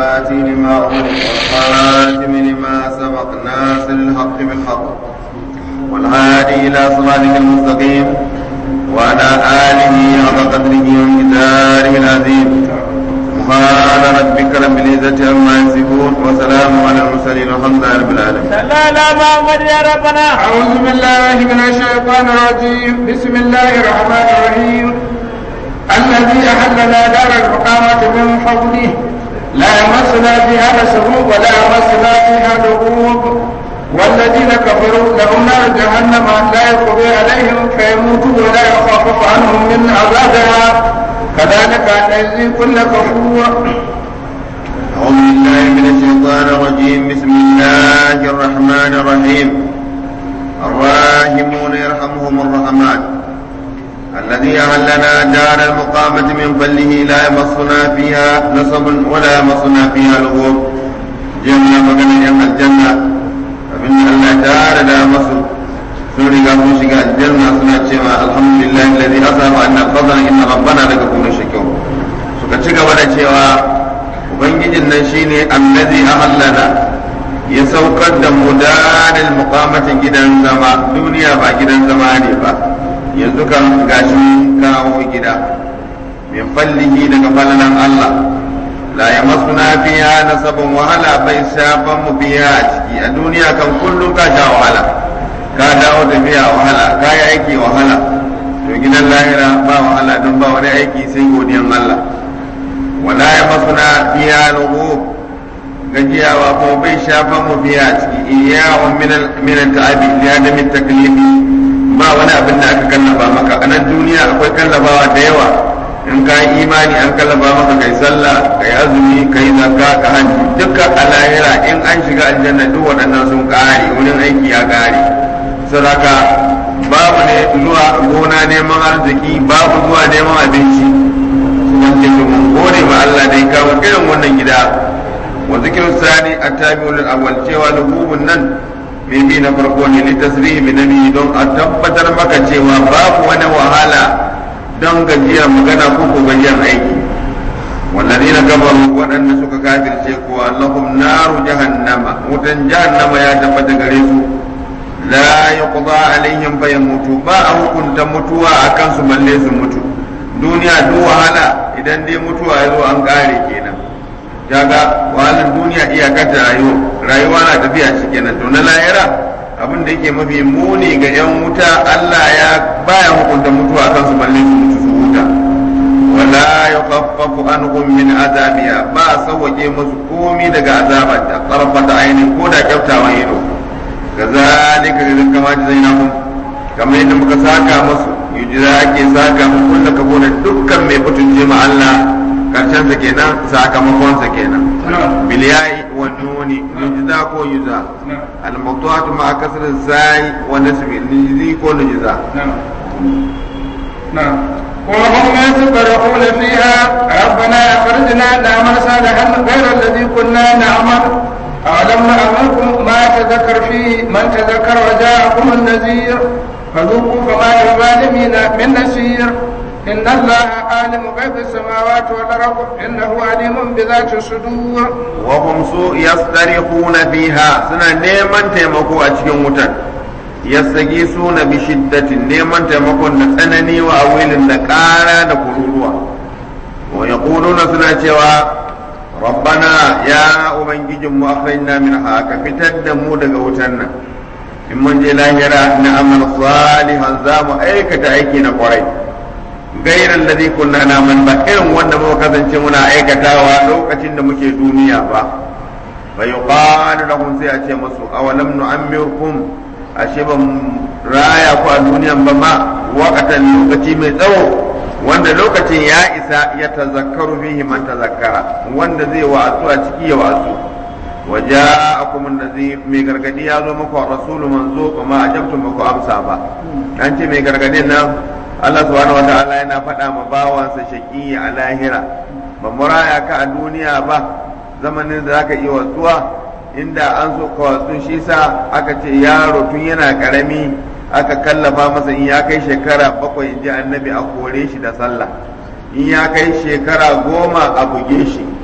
الفاتح لما أغلق والخاتم لما سبق ناصر الحق بالحق والهادي إلى صراطك المستقيم وعلى آله حق قدره ومقداره العظيم سبحان ربك رب العزة عما يصفون وسلام على المرسلين والحمد لله رب العالمين لا لا محمد يا ربنا أعوذ بالله من الشيطان الرجيم بسم الله الرحمن الرحيم الذي أحلنا دار المقامة من فضله لا يمسنا فيها نسب ولا يمسنا فيها لغوب والذين كفروا لهم نار جهنم لا يقضي عليهم فيموتوا ولا يخفف عنهم من عذابها كذلك نجزي كل كفور أعوذ بالله من الشيطان الرجيم بسم الله الرحمن الرحيم الراحمون يرحمهم الرحمن الذي أهلنا دار المقامة من فله لا يمصنا فيها نصب ولا يمصنا فيها لغوب جنة مكان يم الجنة فمن الله دار لا مصر سوري قاموا شقاء الجنة سنة شما الحمد لله الذي أصاب أن الفضل إن ربنا لكم شكور سكتشك ولا شيئا ubangijin nan shine allazi ahallana ya saukar da mu dalil muqamatin gidan zama duniya ba gidan zama ne ba yanzu kan gashi kawo gida min fallihi daga falalan Allah la yamassuna fiha nasabun wahala bai shafan mu biya a ciki a duniya kan kullum ka sha wahala ka dawo da biya wahala ka yi aiki wahala to gidan lahira ba wahala don ba wani aiki sai godiyan Allah wala ya masuna fiya lugu gajiyawa ko bai shafa mu biya ciki iyawa min ta'abi ya da min taklifi ba wani abin da aka kallafa maka a nan duniya akwai kallafawa da yawa in ka yi imani an kallafa maka kai sallah kai azumi kai zakka ka hajji dukkan a lahira in an shiga aljanna duk waɗannan sun ƙare wurin aiki ya ƙare sadaka babu ne zuwa gona neman arziki babu zuwa neman abinci wanda ke mun gode ma Allah da ya kawo irin wannan gida wa zikir sani attabi'ul awwal cewa lububun nan bibi na farko ne li tasrihi bi nabi don a tabbatar maka cewa babu wani wahala don gajiyar magana ko ko gajiyar aiki والذين كفروا وأن سك كافر شيكوا لهم نار جهنم وتن جهنم يا تبت غريسو لا يقضى عليهم فيموتوا با كنت متوا أكن سملي سمتوا duniya duk wahala idan dai mutuwa ya zo an kare kenan kaga wahalar duniya iyakar da rayuwa rayuwa na tafiya shi kenan to na lahira abin da yake mafi muni ga yan wuta Allah ya baya hukunta mutuwa kan su balle su mutu su huta wala yukhaffafu anhum min azabiya ba sawwake musu komi daga azabar da tsarfata ainihin ko da kyautawan ido kazalika kama jazainahum kamar yadda muka saka musu yujira ake saka mu kulla kabo da dukkan mai mutunce ma Allah karshen sa kenan sakamakon sa kenan bil ya'i wa nuni yujza ko yuza al mawdu'atu ma kasr zai wa nasbi yujzi ko yujza نعم وهم يتبرعون فيها ربنا أخرجنا نعمل صالحا غير الذي كنا نعمل أولم نأمركم ما تذكر فيه من تذكر وجاءكم النذير فذوقوا فما للظالمين من نسير إن الله عالم غيب السماوات والأرض إنه عليم بذات الصدور وهم سوء يصطرخون فيها سنة نيمان تيمكو أتشكين متن يستغيثون بشدة نيمان تيمكو نتنني وأويل نكارا نكروروا ويقولون سنة شوى ربنا يا أبنجي أخرجنا منها كفتد مودك وتنا in mun je lahira na amal salihan za mu aikata aiki na kwarai gairan da kunna na man ba irin wanda muka kasance muna aikatawa lokacin da muke duniya ba fa yuqalu lahum sai a ce musu awalam nu'ammirkum ashe ban raya ku a duniyan ba ma waqatan lokaci mai tsawo wanda lokacin ya isa ya tazakkaru fihi man tazakkara wanda zai wa'azu a ciki ya wa'azu وجاءكم النذير مي غرغدي يا زو مكو رسول منزو وما اجبتم مكو امسا با an ce mai gargadin nan Allah subhanahu wa ta'ala yana faɗa ma bawansa shaƙi a lahira ba muraya ka a duniya ba zamanin da zaka iya wasuwa inda an so ka wasu shi sa aka ce yaro tun yana karami aka kallafa masa in ya kai shekara bakwai in ji annabi a kore shi da sallah in ya kai shekara goma a buge shi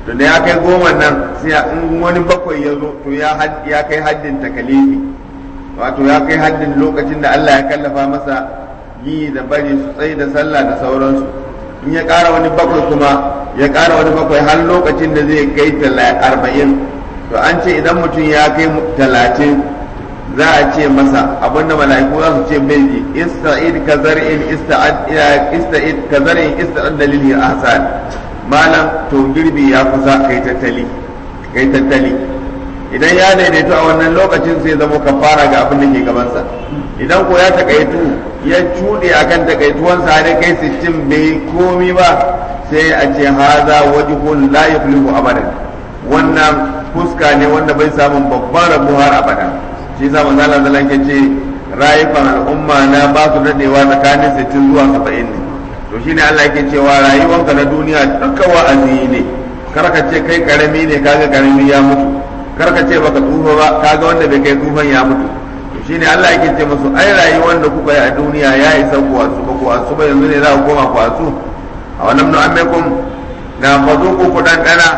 to da ya kai goma nan sai in wani bakwai ya zo to ya ya kai haddin takalifi wato ya kai haddin lokacin da Allah ya kallafa masa yi da bari su tsaye da sallah da sauransu in ya ƙara wani bakwai kuma ya ƙara wani bakwai har lokacin da zai kai arba'in to an ce idan mutum ya kai talatin za a ce masa abinda mala'iku za su ce mai ji ista'id ka zar'in ista'id ka zar'in ista'id dalilin ahsan malam to girbi ya kusa kai tattali kai tattali idan ya daidaito a wannan lokacin sai zama kafara ga abin da ke gabansa idan ko ya takaitu ya cuɗe akan takaituwansa har kai sittin bai komi ba sai a ce haza wajhun la yuflihu abadan wannan fuska ne wanda bai samun babban rabu har abada shi yasa manzo Allah sallallahu alaihi ce rayukan al'umma na ba su dadewa tsakanin 60 zuwa 70 ne to shine Allah yake cewa rayuwanka na duniya duka wa'azi ne kar ka ce kai karami ne kaga karami ya mutu kar ka ce baka tsufa ba kaga wanda bai kai tsufan ya mutu to shine Allah yake ce musu ai rayuwar da kuka yi a duniya ya isa ku wasu ba ku wasu ba yanzu ne za ku koma ku wasu a wannan nu'ammekum na fazuku ku dan dana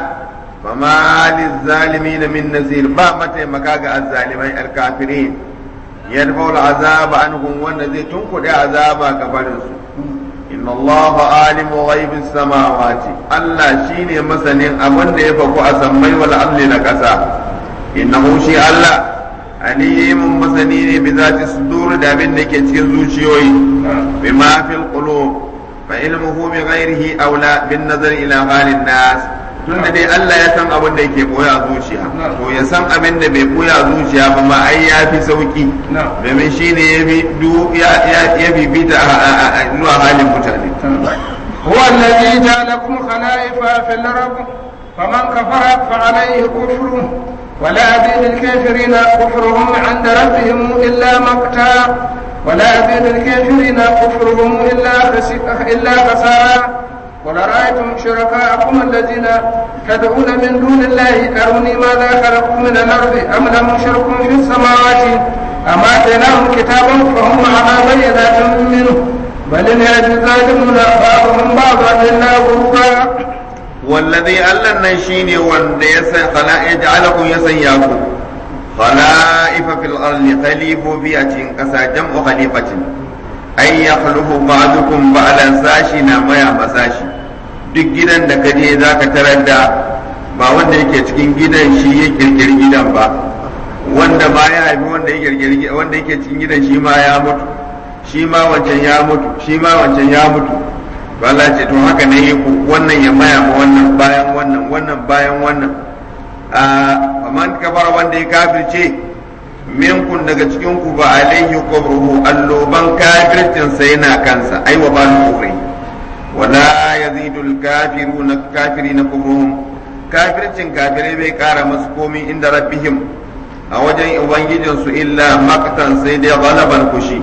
فما للظالمين من نزير با متى مكاغا الظالمين الكافرين يدفع العذاب عنهم والذي تنقل عذاب كفرنس إن الله عالم غيب السماوات الله شيني مثلا أمن يفقو أسمي والأمن لكسا إنه شيء الله عليم مثنين بذات الصدور دابن لك زوشيوي بما في القلوب فعلمه بغيره أولى بالنظر إلى حال الناس tunda dai Allah ya san abin da yake boya zuciya to ya san abin da bai boya zuciya ba ma ai ya fi sauki domin shi ne ya fi ya bibita zuwa halin mutane هو الذي جعلكم خلائف في الأرض فمن كفر فعليه كفره ولا أزيد الكافرين كفرهم عند ربهم إلا مقتا ولا أزيد الكافرين كفرهم إلا إلا خسارا قل أرأيتم شركاءكم الذين تدعون من دون الله أروني ماذا خلقوا من الأرض أم لهم شرك في السماوات أم آتيناهم كتابا فهم على بينات منه بل إن الظالمون بعضهم بعضا إلا غرورا والذي ألا نشيني وان يجعلكم يسياكم خلائف في الأرض خليفوا بيئة كسا جمع خليفة أي يخلف بعضكم بعد ساشي نما يا مساشي duk gidan da ka je za ka tarar da ba wanda yake cikin gidan shi ya kirkiri gidan ba wanda ma ya haifi wanda ya kirkiri wanda yake cikin gidan shi ma ya mutu shi ma wancan ya mutu shi ma wancan ya mutu to Allah ce to haka ne yi wannan ya maya ma wannan bayan wannan wannan bayan wannan a man kafara wanda ya kafirce minkun daga cikin ku ba alaihi qabruhu alloban kafircin sa yana kansa ai wa ba kufri wala yazidul kafiruna kafirina kufruhum kafircin kafirai bai kara masu komi inda rabbihim a wajen ubangijin su illa maktan sai dai galaban kushi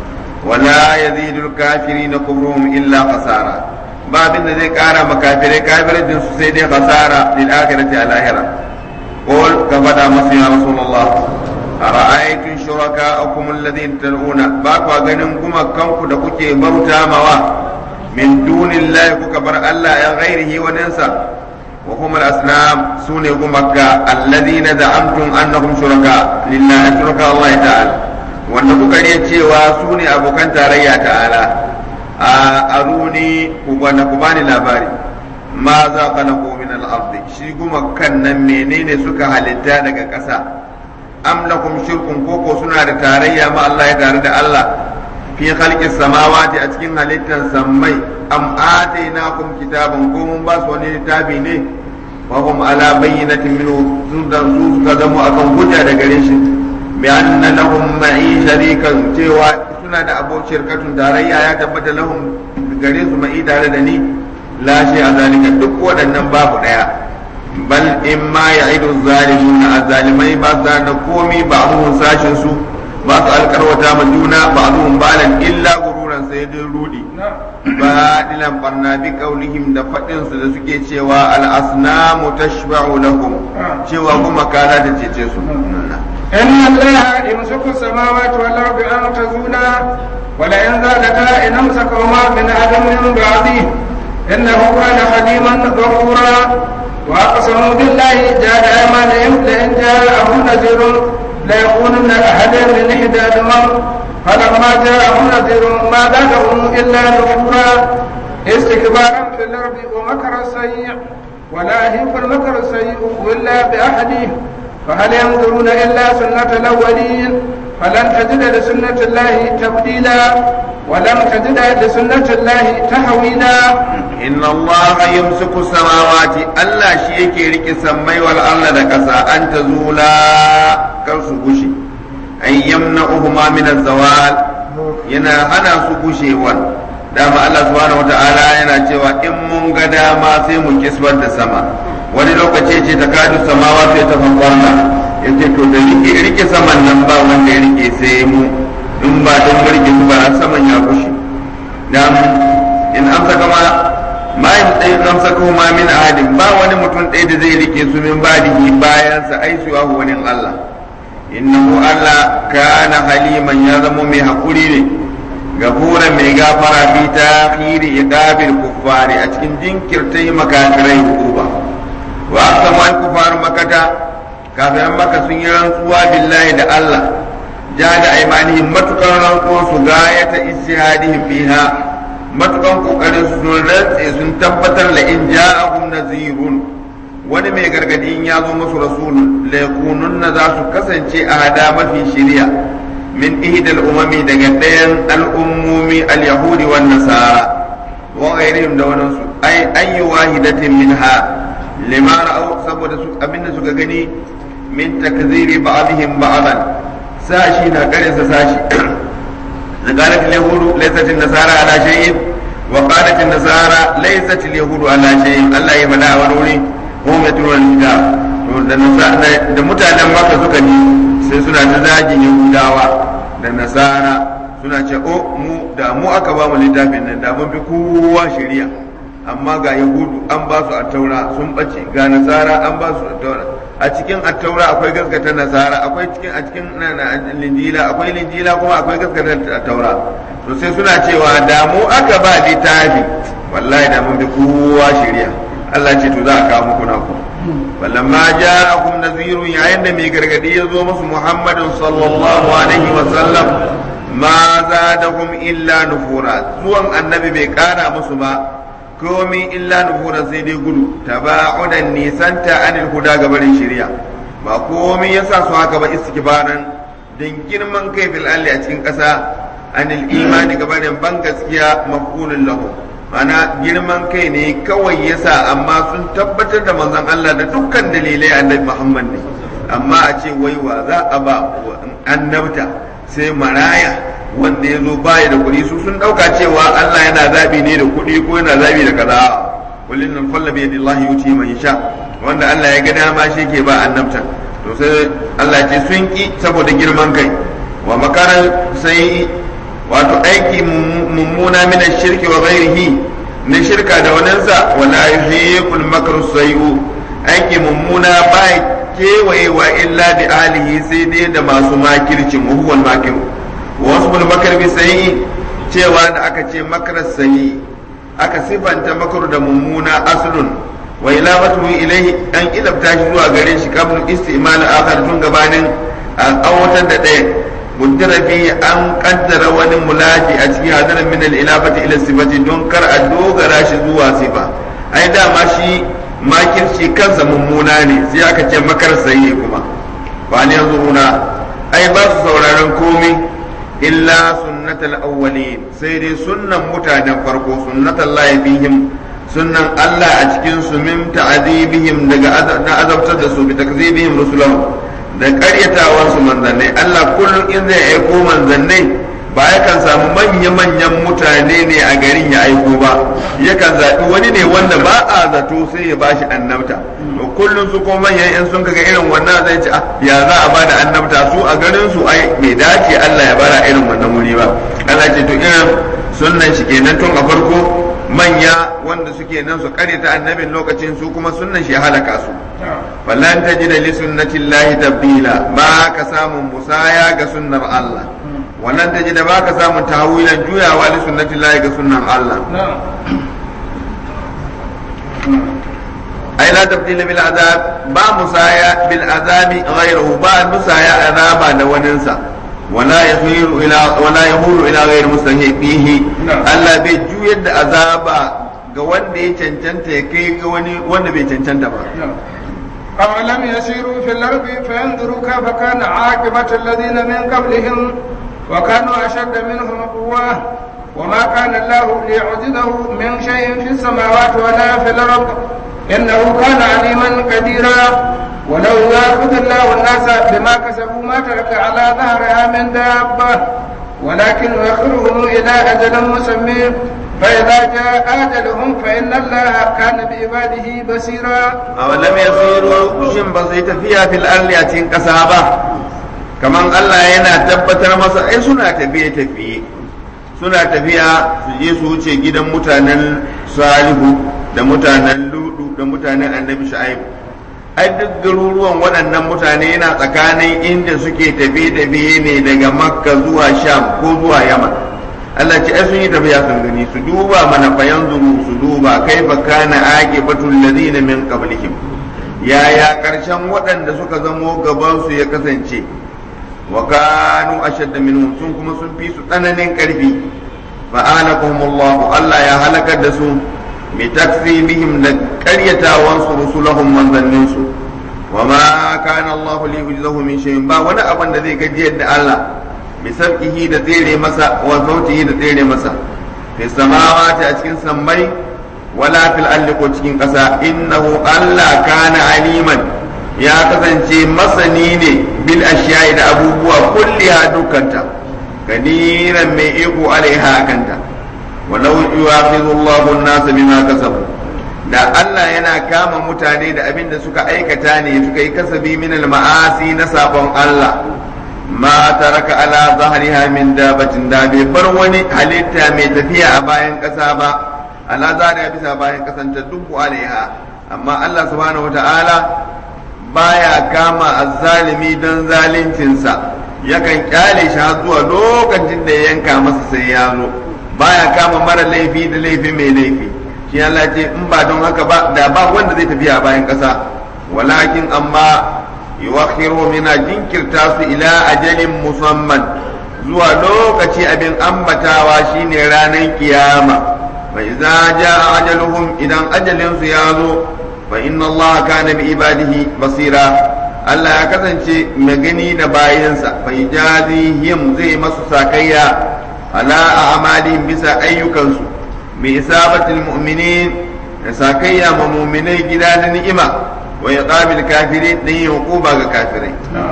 wala yazidul kafirina kufruhum illa khasara ba abin da zai kara ma kafirai kafircin su sai dai khasara lil akhirati al akhirah qul ka fada masu ya rasulullah ara'aytum shuraka'akum alladhina tad'una ba ku ganin kuma kanku da kuke bauta mawa min dunillahi kuka bar Allah ya ghairihi wa nansa wa hum al-asnam sune gumaka alladhina za'amtum annahum shuraka lillahi shuraka Allah ta'ala wanda kuka ne cewa sune abokan tarayya ta'ala a aruni ku bana ku bani labari ma za khalaqu min al-ardi shi gumakan nan menene suka halitta daga ƙasa am lakum shirkun koko suna da tarayya ma Allah ya tare da Allah fi khalqis samawati a cikin halittar sammai am atainakum kitaban ko mun ba su wani littafi ne wa hum ala bayyinatin minhu sun da su suka zama akan hujja da gare shi bi anna lahum ma'i sharikan cewa suna da abokiyar katun tarayya ya tabbata lahum gare su ma'i tare da ni la shi a zalika duk waɗannan babu ɗaya bal in ma ya idu zalimun azzalimai ba su da komi ba abubuwan sashin su ba su alkarwata ma juna ba abubuwan balan illa gururan sai dai rudi ba dilan barna bi kaulihim da faɗin su da suke cewa al asnamu tashba'u lahum cewa kuma kana da cece su إن الله يمسك السماوات والأرض أن تزولا ولئن زالتا إن أمسكهما من أحد من بعده إنه كان حليما غفورا وأقسموا بالله جعل أيمانهم لئن جاءهم نذير ليكونن أحدا من إحدى الأمم فلما جاءهم نذير ما زادهم إلا نفورا استكبارا في الأرض ومكر السيء ولا يهيق المكر السيء إلا بأحده فهل ينظرون إلا سنة الأولين فلن تجد لسنة الله تبديلا ولن تجد لسنة الله تحويلا inna Allah yamsiku samawati Allah shi yake rike sammai wal arda da kasa an tazula kar su gushe ay yamna'uhuma min az-zawal yana hana su gushewa dama Allah subhanahu wata'ala yana cewa in mun ga dama sai mu kisbar da sama wani lokaci ce ta kadu samawa sai ta fanfarna yace to da rike rike saman nan ba wanda ya rike sai mu in ba don rike su ba saman ya gushe dan in amsa kama ma yin ɗaya kan sako ma min ahadin ba wani mutum ɗaya da zai rike su min badihi bayan sa ai su wani Allah innahu Allah kana haliman ya zama mai hakuri ne gafura mai gafara fi takhiri iqabil kuffari a cikin jinkirtai makafirai hukuba wa aqsamu al kuffar makata kafiran maka sun yi rantsuwa billahi da Allah ja da aimanihim matukar rantsuwa su gayata ijtihadihim fiha matukan kokarin su sun rantse sun tabbatar la in ja'ahum nazirun wani mai gargadi in ya zo musu rasul la yakununna za su kasance a hada mafi shiriya min ihdal umami daga ɗayan al'ummomi al-yahudi wan nasara wa ghairihim da wannan su ay ayyu wahidatin minha lima ra'aw saboda su abinda suka gani min takziri ba'dihim ba'dan sashi na karinsa sashi قالت اليهود ليست النصارى على شيء وقالت النصارى ليست اليهود على شيء الله يبدا ونوري هم يتلون الكتاب da mutanen maka suka ji sai suna ta zagin yahudawa da nasara suna ce o mu da mu aka ba mu littafin nan da mun fi kowa shari'a amma ga yahudu an ba su attaura sun bace ga nasara an ba su attaura a cikin attaura akwai gaskata nasara akwai cikin a cikin linjila akwai linjila kuma akwai gaskata attaura to sai suna cewa da mu aka ba littafi wallahi da mun bi kowa shari'a Allah ce to za a kawo muku naku falamma ja'akum nadhirun yayin da mai gargadi ya zo musu Muhammadin sallallahu alaihi wa sallam ma zadahum illa nufura zuwan annabi bai kara musu ba komi illa nufura sai dai gudu taba'udan nisanta anil huda gabarin shari'a ba komi yasa su haka ba istikbaran dan girman kai fil alli a cikin ƙasa anil imani gabarin ban gaskiya mafulun lahu mana girman kai ne kawai yasa amma sun tabbatar da manzon Allah da dukkan dalilai annabi Muhammad ne amma a ce waiwa za a ba annabta sai maraya wanda ya zo baya da kuɗi su sun ɗauka cewa Allah yana zaɓi ne da kuɗi ko yana zaɓi da kaza kullin nan falla bi yadillahi yuti man yasha wanda Allah ya ga dama shi ke ba annabta to sai Allah ce sun ki saboda girman kai wa makaran sai wato aiki mummuna min shirki wa ghairihi na shirka da waninsa wala yuhiqul makru sayu aiki mummuna ba kewayewa illa bi alihi sai dai da masu makircin huwal makiru wasu makar bi sayi cewa da aka ce makarar sayi aka sifanta makaru da mummuna aslun wa ilafatu ilaihi an ilabta shi zuwa gare shi kablu istimal akhar tun gabanin a awatar da ɗaya muddara fi an kaddara wani mulaji a cikin hadarin min al-ilafati ila sifati don kar a dogara shi zuwa sifa ai dama shi makirci kansa mummuna ne sai aka ce makar sayi kuma ba ne yanzu ai ba su sauraron komai illa sunnatal awwalin sai dai sunnan mutanen farko sunnatal lahi fihim sunnan Allah a cikin su min ta'azibihim daga na azabtar da su bi takzibihim rusulahum da ƙaryatawan su manzannai Allah kullum in zai aiko manzannai ba yakan samu manya-manyan mutane ne a garin ya aiko ba yakan zaɓi wani ne wanda ba a zato sai ya bashi annabta to kullum su kuma manyan yan sun kaga irin wannan zai ce ya za a bada annabta su a garin su ai bai dace Allah ya bara irin wannan wuri ba Allah ce to irin sunnan shi kenan tun a farko manya wanda suke nan su kare ta annabin lokacin su kuma sunnan shi halaka su falan tajida li sunnatillahi tabdila ba ka samun musaya ga sunnar Allah wannan tajida ba ka samun tawilan juyawa li sunnatillahi ga sunnan Allah ai la tabdila bil azab ba musaya bil azabi ghayruhu ba musaya azaba da waninsa wala yahiru ila wala yahulu ila ghayri mustahiqihi Allah bai juyar da azaba ga wanda ya cancanta ya kai ga wani wanda bai cancanta ba أولم يسيروا في الأرض فينظروا كيف كان عاقبة الذين من قبلهم وكانوا أشد منهم قوة وما كان الله ليعجزه من شيء في السماوات ولا في الأرض إنه كان عليما قديرا ولو يأخذ الله الناس بما كسبوا ما ترك على ظهرها من دابة ولكن يؤخرهم إلى أجل مسمى فإذا جاء أجلهم فإن الله كان بعباده بصيرا أولم يسيروا شن بسيط فيها في الأرض يأتين كسابة كمان الله ينا تبتر masa ai suna tafiye tafiye suna tafiya su je su wuce gidan mutanen salihu da mutanen ludu da mutanen annabi shu'aibu ai duk garuruwan waɗannan mutane yana tsakanin inda suke tafiye-tafiye ne daga makka zuwa sham ko zuwa yaman Allah ce ai sun yi tafiya sun gani su duba mana fayan zuru su duba kaifa kana aqibatul ladina min qablihim yaya karshen waɗanda suka zamo gaban su ya kasance wa kanu ashadda minhum sun kuma sun fi su tsananin karfi fa anakumullahu Allah ya halakar da su bi takzibihim da qaryatawan su rusulahum manzannin su wa ma kana Allah li yujzahu min shay'in ba wani abin da zai gajiyar da Allah bisabkihi da tsere masa wa sautihi da tsere masa fi samawati a cikin sammai wala fil ardi ko cikin ƙasa innahu Allah kana aliman ya kasance masani ne bil ashiya'i da abubuwa kulliha dukkanta kadiran mai iko alaiha kanta walau yu'akhidhu Allahu an-nasa bima kasabu da Allah yana kama mutane da abin da suka aikata ne suka yi kasabi min al-ma'asi na sabon Allah ma taraka ala zahriha min dabatin da bai bar wani halitta mai tafiya a bayan ƙasa ba ala zahriha bisa bayan ƙasan ta dubbu alaiha amma Allah subhanahu wata'ala baya kama azzalimi don zaluncinsa yakan kyale shi har zuwa lokacin da ya yanka masa sai ya zo baya kama mara laifi da laifi mai laifi shi Allah ce in ba don haka ba da ba wanda zai tafiya a bayan ƙasa walakin amma yuwakhiru mina jinkirta su ila ajalin musamman zuwa lokaci abin ambatawa shine ranar kiyama fa idza jaa ajaluhum idan ajalin su ya zo fa inna allaha kana bi ibadihi basira Allah ya kasance mai gani da bayansa fa ijazihim zai masu sakayya ala a'malihim bisa ayyukansu bi isabatil mu'minin da sakayya ma mu'minai gida da ni'ima ويقام الكافرين دي عقوبة كافرين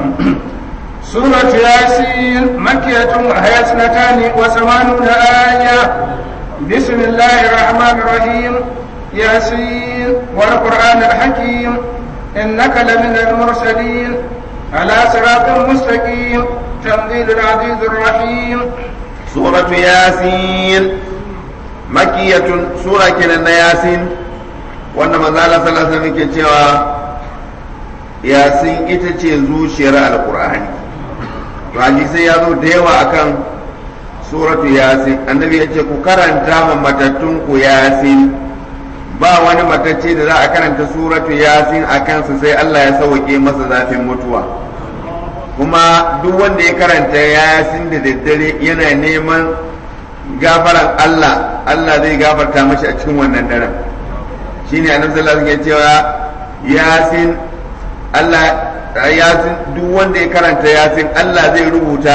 سورة ياسين مكية وهي اثنتان وثمانون آية بسم الله الرحمن الرحيم ياسين والقرآن الحكيم إنك لمن المرسلين على صراط مستقيم تنزيل العزيز الرحيم سورة ياسين مكية سورة كنا ياسين wanda manzala sallallahu alaihi wasallam ke cewa yasin ita ce zuciyar alqur'ani to hadisi ya zo da yawa akan suratu yasin annabi ya ce ku karanta ma matattun ku yasin ba wani matacce da za a karanta suratu yasin a kansa sai Allah ya sauke masa zafin mutuwa kuma duk wanda ya karanta yasin da daddare yana neman gafaran Allah Allah zai gafarta mashi a cikin wannan daren shine annabi sallallahu alaihi wasallam cewa yasin Allah yasin duk wanda ya karanta yasin Allah zai rubuta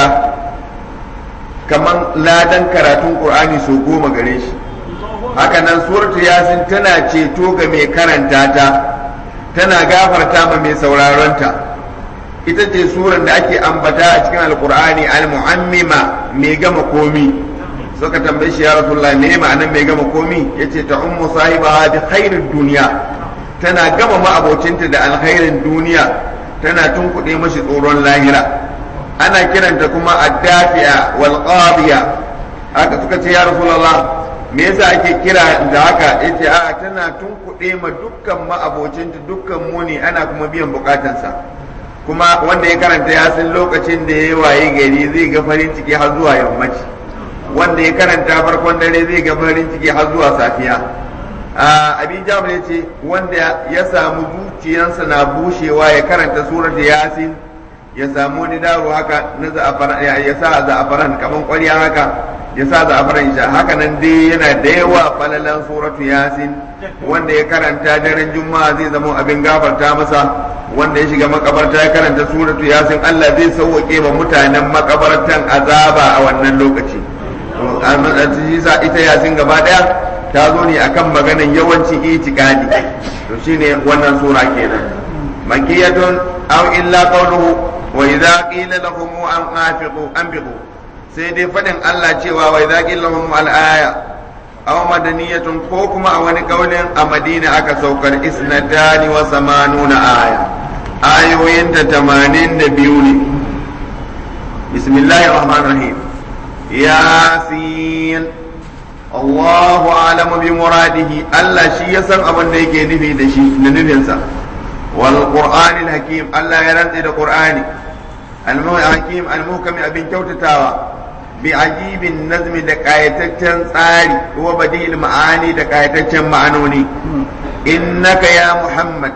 kaman ladan karatun Qur'ani so goma gare shi haka nan suratu yasin tana ceto ga mai karanta ta tana gafarta ma mai sauraron ta ita ce suran da ake ambata a cikin alqur'ani al-mu'ammima mai gama komi suka tambaye shi ya rasulullah me ma'anar mai gama komi yace ta ummu sahiba bi khairid duniya tana gama ma'abocinta da alkhairin duniya tana tunkuɗe mashi tsoron lahira ana kiranta kuma addafi'a wal qadiya haka suka ce ya rasulullah me yasa ake kira da haka yace a tana tunkuɗe ma dukkan ma'abocinta dukkan muni ana kuma biyan bukatansa kuma wanda ya karanta ya san lokacin da ya waye gari zai ga farin ciki har zuwa yammaci wanda ya karanta farkon dare zai ga farin ciki har zuwa safiya abin jabir ya ce wanda ya samu zuciyarsa na bushewa ya karanta surat yasin ya samu wani daro haka na za'afaran ya sa za'afaran kaman ƙwarya haka ya sa za'afaran sha haka nan dai yana da yawa falalan suratu yasin wanda ya karanta daren juma'a zai zama abin gafarta masa wanda ya shiga makabarta ya karanta suratu yasin Allah zai sauwake ma mutanen makabartan azaba a wannan lokaci to sa ita yasin gaba daya ta zo ne akan maganan yawancin itikadi to shine wannan sura kenan makiyatun aw illa qawluhu wa idza qila lahum an anfiqu anfiqu sai dai fadin Allah cewa wa idza qila lahum al aya aw madaniyatun ko kuma a wani kaulin a Madina aka saukar isnatani wa samanuna aya ayoyin ta 82 ne bismillahir rahmanir rahim yasin Allahu alamu bi muradihi Allah shi ya san abin da yake nufi da shi da nufinsa wal qur'anil hakim Allah ya rantse da qur'ani al hakim al muhkam abin kyautatawa bi ajibin nazmi da kayataccen tsari wa badil ma'ani da kayataccen ma'anoni innaka ya muhammad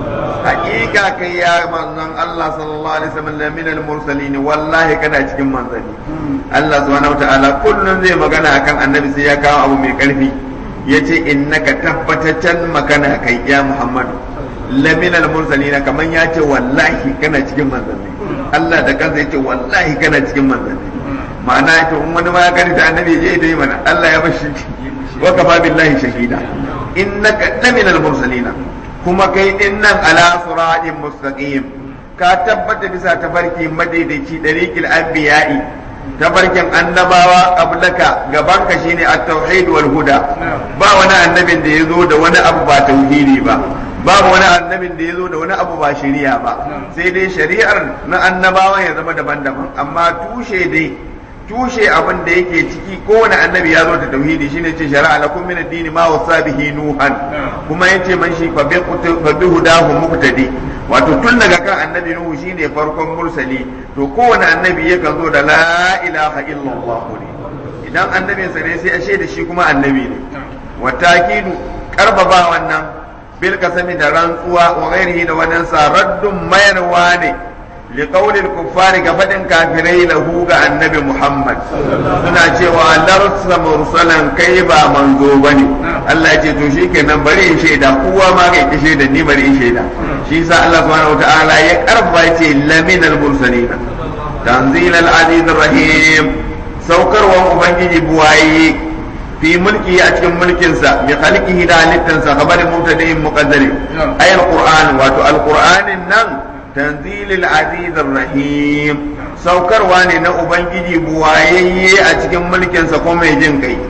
haƙiƙa kai ya manzon Allah sallallahu alaihi wasallam min al-mursalin wallahi kana cikin manzanni Allah subhanahu wataala kullun zai magana akan annabi sai ya kawo abu mai karfi yace innaka tabbataccen magana kai ya Muhammad la min al-mursalin kaman ya ce wallahi kana cikin manzanni Allah da kansa yace wallahi kana cikin manzanni ma'ana yace in wani ma ya gani da annabi je dai mana Allah ya bashi wa kafa billahi shahida innaka la min al-mursalin kuma kai din nan ala siratin mustaqim ka tabbata bisa tafarki madaidaici dariqil anbiya'i tafarkin annabawa qablaka gabanka shine at-tauhid wal huda ba wani annabin da yazo da wani abu ba tauhidi ba babu wani annabin da yazo da wani abu ba shari'a ba sai dai shari'ar na annabawa ya zama daban-daban amma tushe dai tushe abin da yake ciki kowane annabi ya zo da tauhidi shine ce shari'a lakum min ad-din ma wasa bihi nuhan kuma yace man shi fa bi hudahu muqtadi wato tun daga kan annabi nuhu shine farkon mursali to kowane annabi yakan zo da la ilaha illallah ne idan annabin sa ne sai a shaida shi kuma annabi ne wa takidu karbaba wannan bil kasami da rantsuwa wa ghairihi da wannan sa raddun mayarwa ne لقول الكفار كفدن كافري له النبي محمد suna cewa larsa mursalan kai ba manzo bane Allah ya ce to shikenan bari in shaida kowa ma kai ki shaida ni bari in shaida shi yasa Allah subhanahu wataala ya karba ce laminal mursalin tanzil al aziz rahim saukarwan ubangiji buwaye fi mulki a cikin mulkinsa bi khalqihi da halittansa kabarin mubtada'in muqaddari ayal qur'an wato al qur'anin nan تنزيل العزيز الرحيم saukarwa ne na ubangiji buwayayye a cikin mulkinsa ko mai jin kai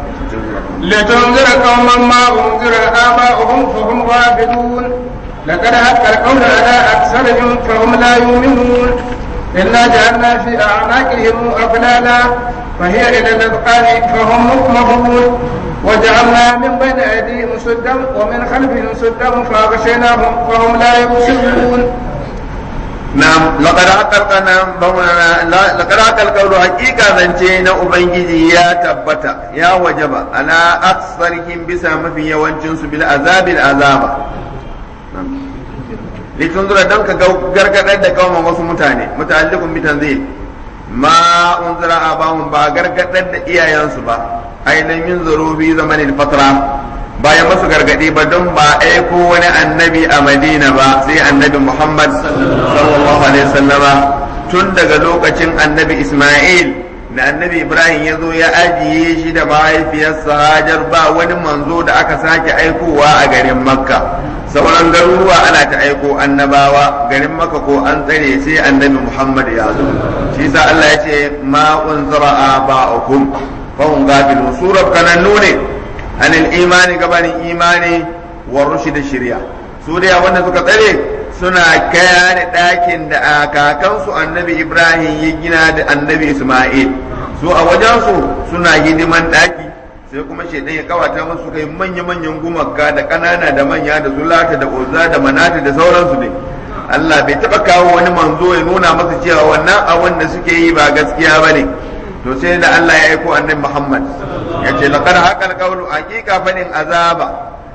لتنذر قوما ما انذر اباؤهم فهم غافلون لقد حق القول على اكثرهم فهم لا يؤمنون انا جعلنا في اعناقهم اغلالا فهي الى الاذقان فهم مقمحون وجعلنا من بين ايديهم سدا ومن خلفهم سدا فاغشيناهم فهم لا يبصرون Na'am, laƙar haƙar ƙauro hakika zance na Ubangiji ya tabbata, ya wajaba, ala aksarihim bisa mafi yawancinsu bil azabil azaba. Litun zura don ka gargaɗar da kawo wasu mutane, muta'alliqun bitan zai ma unzira abahum ba gargaɗar da iyayensu ba, ainihin zuru bi zamanin fatra bayan masu gargadi ba don ba aiko wani annabi a madina ba sai annabi muhammad sallallahu alaihi wasallama tun daga lokacin annabi isma'il da annabi ibrahim ya zo ya ajiye shi da mahaifiyarsa hajar ba wani manzo da aka sake aikowa a garin makka sauran garuruwa ana ta aiko annabawa garin makka ko an tsare sai annabi muhammad ya zo shi sa allah ya ce ma unzira aba'ukum fa hum gafilun surar kanannu ne عن الإيمان قبل إيمان والرشد الشريعة سوريا وانا suka tsare suna kayane ɗakin da kakansu annabi Ibrahim ya gina da annabi Ismail su a wajensu suna hidiman ɗaki sai kuma shaidan ya kawata musu kai manya-manyan gumaka da ƙanana da manya da zulata da uzza da manata da sauransu ne Allah bai taɓa kawo wani manzo ya nuna masa cewa wannan abin da suke yi ba gaskiya ba ne to sai da Allah ya aiko annabi Muhammad ya ce laqad haqal qawlu haqiqa fadin azaba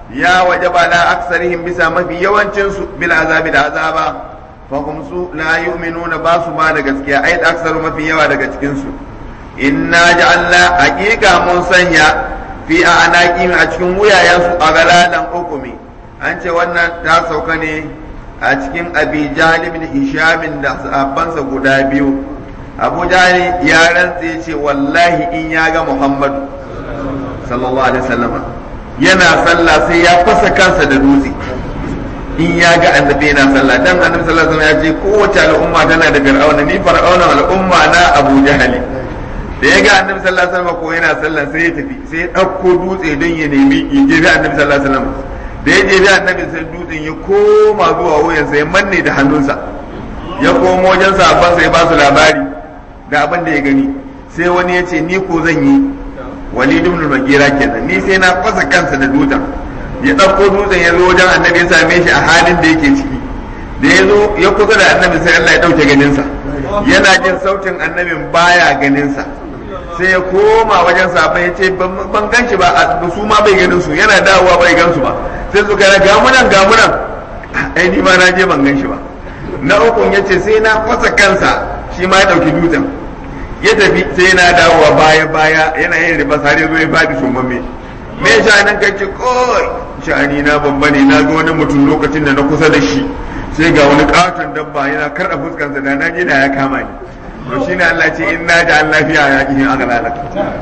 ya wajaba la aksarihim bisa mafi yawancin su bil azabi da azaba fa hum su la yu'minuna ba su ba da gaskiya ai aksaru mafi yawa daga cikin su inna ja'alna haqiqa mun sanya fi anaqim a cikin wuyayen su a galadan hukumi an ce wannan ta sauka ne a cikin abi jahl ibn hisham da sahabbansa guda biyu abu jahl ya rantse ce wallahi in ya ga muhammadu sallallahu alaihi wasallam yana sallah sai ya fasa kansa da dutse in ya ga annabi yana sallah dan annabi sallallahu alaihi wasallam ya ce kowace al'umma tana da fir'auna ni fir'auna al'umma na abu jahali da ya ga annabi sallallahu alaihi wasallam ko yana sallah sai ya tafi sai ya dauko dutse don ya nemi ya jebi annabi sallallahu alaihi wasallam da ya jebi annabi sai dutsen ya koma zuwa wuyansa ya manne da hannunsa ya komo wajen sahabban sai ba su labari da abin da ya gani sai wani ya ce ni ko zan yi walid ibn al-magira kenan ni sai na fasa kansa da dutsen ya ɗauko dutsen ya zo wajen annabi ya same shi a halin da yake ciki da ya zo ya kusa da annabi sai Allah ya ɗauke ganinsa yana jin sautin annabin baya ganinsa sai ya koma wajen sahabbai ya ce ban gan shi ba su ma bai ganin su yana dawowa bai gan su ba sai su ga gamunan gamunan ai ni ma na je ban gan shi ba na ukun ya ce sai na fasa kansa shi ma ya ɗauki dutsen ya tafi sai yana dawowa baya baya yana yin riba har ya zo ya faɗi sumamme me ya nan kai ce koi sha'ani na babba ne na ga wani mutum lokacin da na kusa da shi sai ga wani katon dabba yana karɗa fuskansa da na da ya kama ni to shine Allah ce in na da Allah fiya ya kihin aka lalata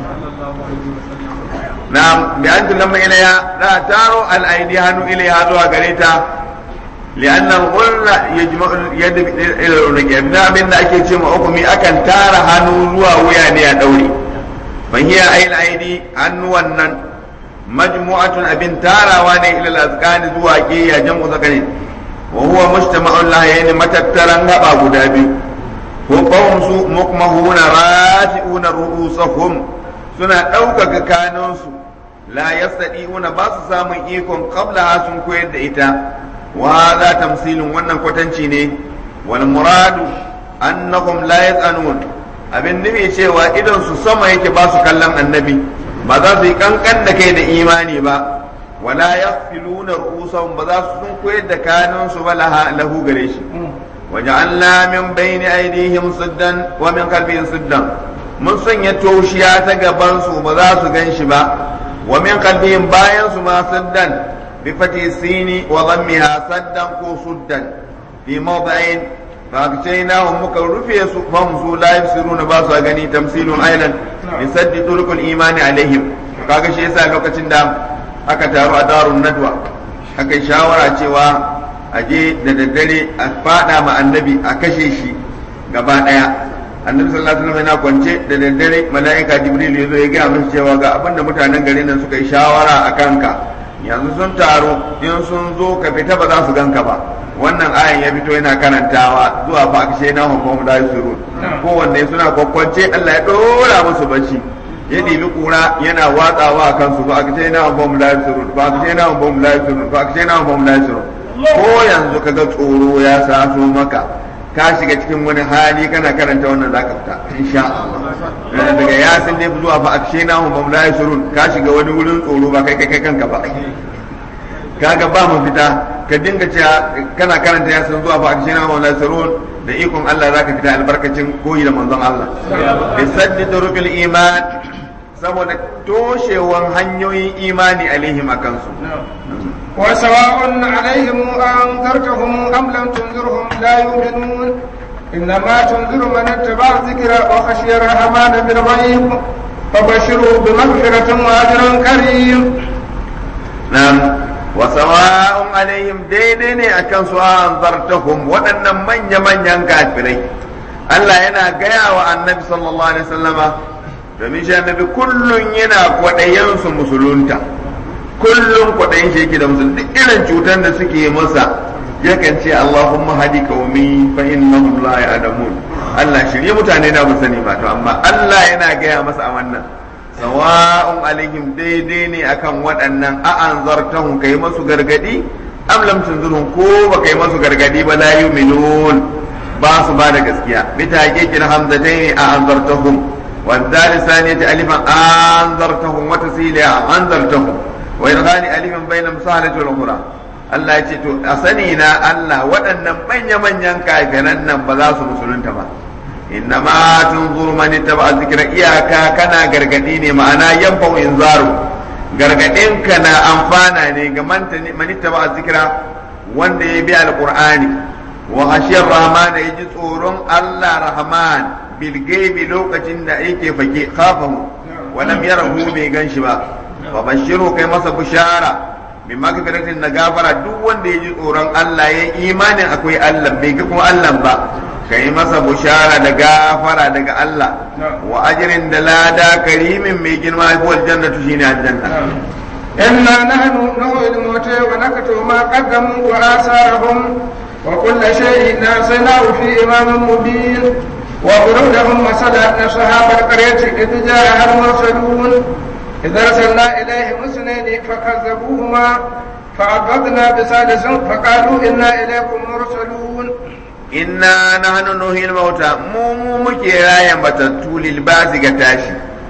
na'am bi an tulamma ilaya da taro al-aidi hannu ilaya zuwa gare ta لأن الغل يجمع اليد إلى العنق ابن من ake ce ma hukumi akan tara hannu zuwa wuya ne a daure fa hiya ayil aidi hannuwan nan majmu'atun abin tarawa ne ila al-azqani zuwa kiya jam'u zakari wa huwa mujtama'un la yani matattaran gaba guda biyu ko qawm su mukmahuna rafi'una ru'usahum suna ɗaukaka kanansu la yastadi'una ba su samun ikon qabla sun koyar da ita وهذا تمثيل wannan kwatanci ne wal muradu annahum la yazanun abin nufi cewa idan su sama yake ba su kallon annabi ba za su yi kankan da kai da imani ba wala yaghfiluna ru'usahum ba za su sun koyar da kanun su ba lahu gare shi waja'alna min bayni aydihim siddan wa min khalfihim siddan mun sanya toshiya ta gaban su ba za su gan shi ba wa min khalfihim bayan su ma siddan بفتح السين وضمها سدا كو سدا في موضعين فأغشيناهم مكرفي فهم سو لا يبصرون باسا غني تمثيل أيضا بسد طرق الإيمان عليهم kaga shi yasa lokacin da aka taru a darun nadwa aka shawara cewa a je da daddare a fada ma annabi a kashe shi gaba daya annabi sallallahu alaihi wasallam yana kwance da daddare mala'ika jibril ya zo ya ga musu cewa ga abinda mutanen garin nan suka yi shawara a kanka yanzu sun taru in sun zo ka fita ba za su ganka ba wannan ayan ya fito yana karantawa zuwa fa akshe na hukum da yusuru kowanne suna kwakwance Allah ya dora musu bacci ya ɗibi kura yana watsawa a kansu fa akshe na hukum da yusuru fa akshe na hukum da yusuru fa akshe na hukum da yusuru ko yanzu kaga tsoro ya saso maka ka shiga cikin wani hali kana karanta wannan zaka fita insha Allah daga yasin ne zuwa fa akshena hum bam la yasurun ka shiga wani wurin tsoro ba kai kai kanka ba kaga ba mu fita ka dinga cewa kana karanta yasin zuwa fa akshena hum la yasurun da ikon Allah zaka fita albarkacin koyi da manzon Allah bi saddi turuqil iman saboda toshewan hanyoyin imani alaihim akan su وسواء عليهم أنذرتهم أم لم تنذرهم لا يؤمنون إنما تنذر من اتبع الذكر وخشي الرحمن بالغيب فبشره بمغفرة وأجر كريم نعم وسواء عليهم دينين أكن سواء أنذرتهم وأن من يمن ينكافرين Allah yana gaya wa annabi sallallahu alaihi wasallama domin shi annabi kullun yana kwaɗayensu musulunta kullum kwaɗayin shi yake da musulun duk irin cutar da suke masa yakan ce Allahumma hadi qaumi fa innahum la ya'lamun Allah shirye mutane na ba sani ba to amma Allah yana gaya masa a wannan sawa'un alaihim daidai ne akan waɗannan a anzartahum kai masu gargadi am lam tunzirhum ko ba kai masu gargadi ba la yu'minun ba su ba da gaskiya bi taqiqil hamzatayn a anzartahum والدال الثانية ألفا أنذرتهم وتسيلها أنذرتهم wa irghani alifin bayna musahalati wal ukhra Allah ya ce to a sani na Allah waɗannan manya manyan kafiran nan ba za su musulunta ba inna ma tunzuru man ittaba zikra iyaka kana gargadi ne ma'ana yanfa inzaru gargadin ka na amfana ne ga man ittaba zikra wanda ya bi alqur'ani wa hashiyar rahman ya ji tsoron Allah rahman bil gaibi lokacin da yake fake khafahu wa lam yarahu bai ganshi ba wa bashiru kai masa bishara bi magfiratin na gafara duk wanda ya ji tsoron Allah ya imanin akwai Allah bai ga kuma Allah ba kai masa bishara da gafara daga Allah wa ajrin da lada karimin mai girma ko aljannatu shine aljanna إنا نحن نحيي الموتى ونكتب ما قدموا وآثارهم وكل شيء نسيناه في إمام مبين وضرب لهم مثلا أصحاب القرية إذ جاءها المرسلون إذ أرسلنا إليهم اثنين فكذبوهما فعبدنا بثالث فقالوا إنا إليكم مرسلون inna nahnu nuhil mauta mu mu muke rayan batattu lil basi ga tashi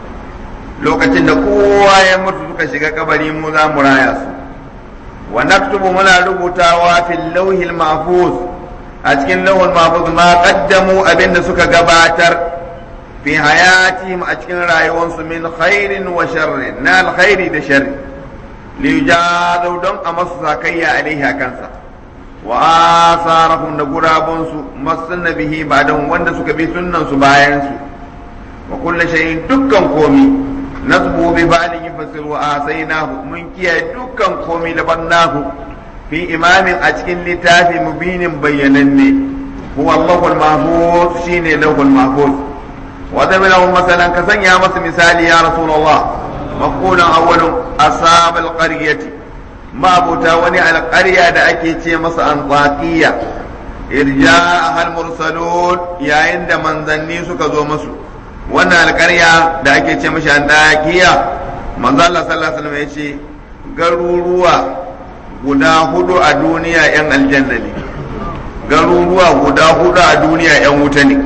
lokacin da kowa ya mutu suka shiga kabari mu za mu raya su wa naktubu muna rubutawa fil lawhil mahfuz a cikin lawhil mahfuz ma qaddamu abinda suka gabatar fi hayatihim a cikin rayuwarsu min khairin wa sharrin na alkhairi da sharri li yujadu don a masu sakayya alaihi kansa wa asarahum da gurabunsu masunna bihi ba don wanda suka bi sunnan su bayan su wa kullu shay'in dukkan komi nasbu bi ba'dhi fasir wa asainahu mun kiyaye dukkan komi da bannahu fi imamin a cikin littafi mubinin bayyananne huwa Allahul mahfuz shine lahul mahfuz wa zabilahu masalan ka sanya masa misali ya rasulullah maqulan awwalun asab alqaryati mabuta wani alqarya da ake ce masa antaqiya irja al mursalun yayin da manzanni suka zo musu wannan alƙarya da ake ce mashi andakiya manzo Allah sallallahu alaihi wasallam ya ce garuruwa guda hudu a duniya yan aljanna ne garuruwa guda hudu a duniya yan wuta ne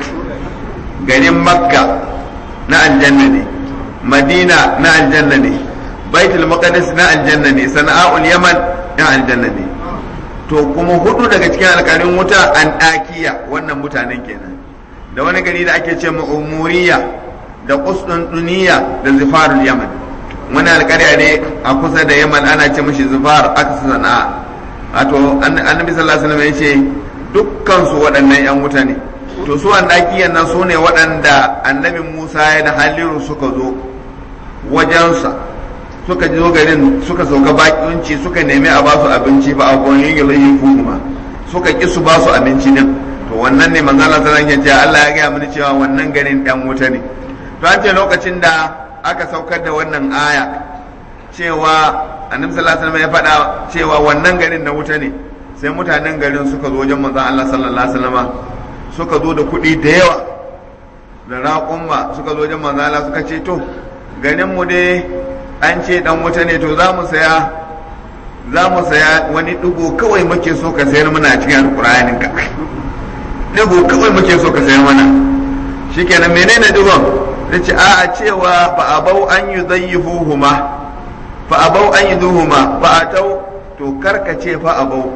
garin makka na aljanna ne madina na aljanna ne baitul maqdis na aljanna ne sana'ul yaman na aljanna ne to kuma hudu daga cikin alƙalin wuta an ɗakiya wannan mutanen kenan da wani gari da ake ce umuriya da duniya da zifarul yaman wani alƙarya ne a kusa da yaman ana ce mashi zifar aka su sana'a wato annabi sallallahu alaihi wasallam ya ce dukkan su waɗannan yan wuta ne to su an ɗakiyan nan su ne waɗanda annabi musa ya da haliru suka zo wajensa suka zo garin suka sauka bakinci suka nemi a basu abinci ba a gonin yilayin kuma suka ki su basu abinci din to wannan ne manzo Allah sallallahu alaihi wasallam Allah ya gaya mini cewa wannan garin dan wuta ne to an ce lokacin da aka saukar da wannan aya cewa annabi sallallahu alaihi wasallam ya faɗa cewa wannan garin na wuta ne sai mutanen garin suka zo wajen manzon Allah sallallahu alaihi wasallam suka zo da kuɗi da yawa da raƙumma suka zo wajen manzon Allah suka ce to garin mu dai an ce dan wuta ne to za mu saya za mu saya wani ɗigo kawai muke so ka sayar mana cikin alƙur'anin ka digo kawai muke so ka sayar mana shikenan menene digon yace a a cewa fa abau an yudayyifuhuma fa abau an yuduhuma fa atau to karkace fa abau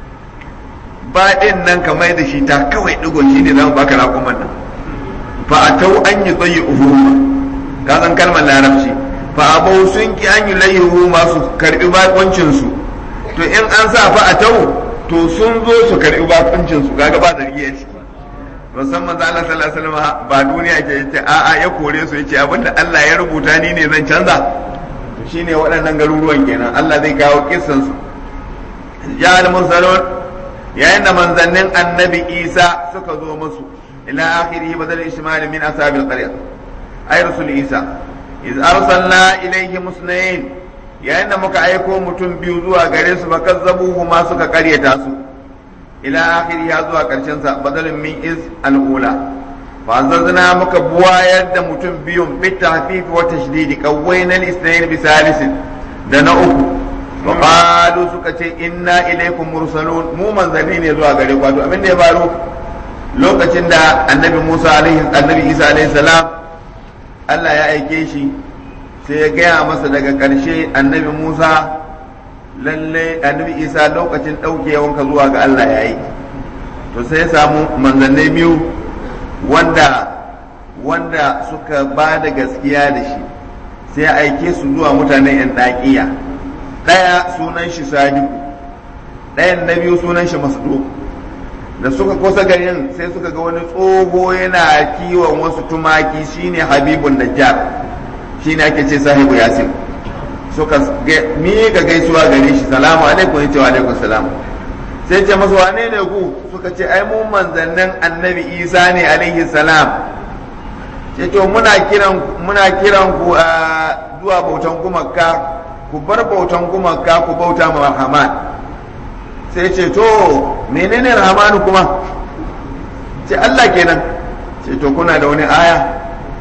ba din nan ka mai da shi ta kawai digon shine zamu baka rakuman nan fa atau an yudayyifuhuma ka san kalmar larabci fa abau sun ki an yulayyifuhuma su karbi bakoncin su to in an sa fa atau to sun zo su karɓi bakuncin su kaga ba zargi a ciki musamman da Allah sallallahu alaihi wasallam ba duniya ke yace a a ya kore su yace abinda Allah ya rubuta ni ne zan canza shine waɗannan garuruwan kenan Allah zai kawo kissan su ya mursalun yayin da manzannin annabi Isa suka zo musu ila akhirih badal ishmal min ashabil qarya ay rasul Isa iz arsalna ilayhi musnayn yayin da muka aiko mutum biyu zuwa gare su fakazzabuhu ma suka karyata su ila akhiri ya zuwa karshen sa badalin min iz al-ula fa zazzana muka buwayar da mutum biyun bi tahfif wa tashdid qawwayna al-ithnayn bi salisin da na uku wa qalu suka ce inna ilaykum mursalun mu manzanni ne zuwa gare ku to abin da ya faru lokacin da annabi Musa alaihi annabi Isa alaihi salam Allah ya aike shi sai ya gaya masa daga ƙarshe annabi musa lalle annabi isa lokacin ɗaukewanka zuwa ga allah ya yi to sai ya samu manzannai biyu wanda wanda suka ba da gaskiya da shi sai ya aike su zuwa mutanen yan ɗaƙiya ɗaya sunan shi sadiku ɗayan na biyu sunan shi masdu da suka kusa garin sai suka ga wani tsoho yana kiwon wasu tumaki shine habibun najjar shine ake ce sahibu yasin suka miƙa gaisuwa gare shi salamu alaikum yace wa alaikum salam sai ce masu wane ne ku suka ce ai mu manzannin annabi isa ne alaihi salam ce to muna kiran muna kiran ku a zuwa bautan gumaka ku bar bautan gumaka ku bauta ma rahman sai ce to menene rahmanu kuma ce Allah kenan ce to kuna da wani aya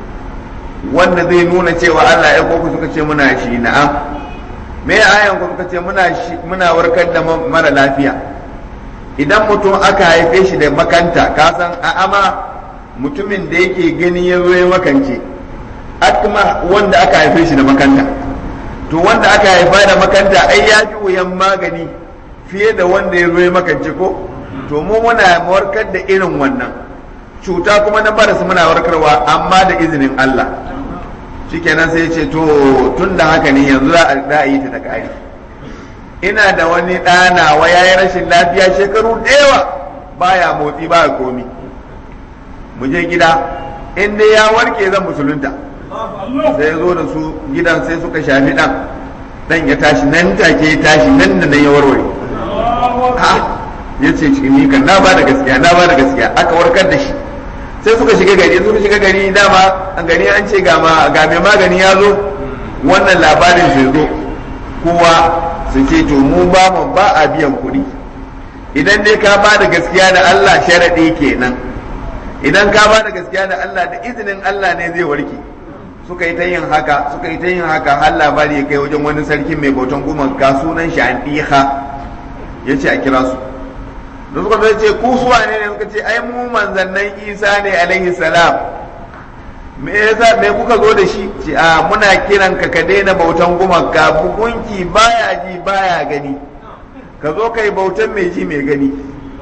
wanda zai nuna cewa Allah ya ku suka ce muna shi na'am me ayan ku suka ce muna muna warkar da mara lafiya idan mutum aka haife shi da makanta ka san a ama mutumin da yake gani ya zo ya makance akma wanda aka haife shi da makanta to wanda aka haifa da makanta ai ya fi wuyan magani fiye da wanda ya zo ya makance ko to mu muna warkar da irin wannan cuta kuma na baras muna warkarwa amma da izinin Allah shikenan sai ce to tun da haka ne yanzu za a yi ta da ƙari ina da wani ɗana wa ya yi rashin lafiya shekaru da yawa baya motsi baya komi mu je gida in dai ya warke zan musulunta sai ya zo da su gidan sai suka shafi ɗan ɗan ya tashi nan take ya tashi nan da nan ya warware ya ce ni kan na ba da gaskiya na ba da gaskiya aka warkar da shi sai suka shiga gari suka shiga gari dama a gari an ce ga mai magani ya zo wannan labarin sai zo kowa su ce to mu ba mu ba a biyan kuɗi idan dai ka ba da gaskiya da Allah sharaɗi kenan idan ka ba da gaskiya da Allah da izinin Allah ne zai warke suka yi ta yin haka suka yi ta yin haka har labari ya kai wajen wani sarki mai bautan gumaka sunan shi andiha ya ce a kira su da suka zai ce ku suwa ne suka ce ai mu manzannan isa ne alaihi salam me yasa me kuka zo da shi ce a muna kiran ka ka daina bautan gumaka bugunki baya ji baya gani ka zo kai bautan mai ji mai gani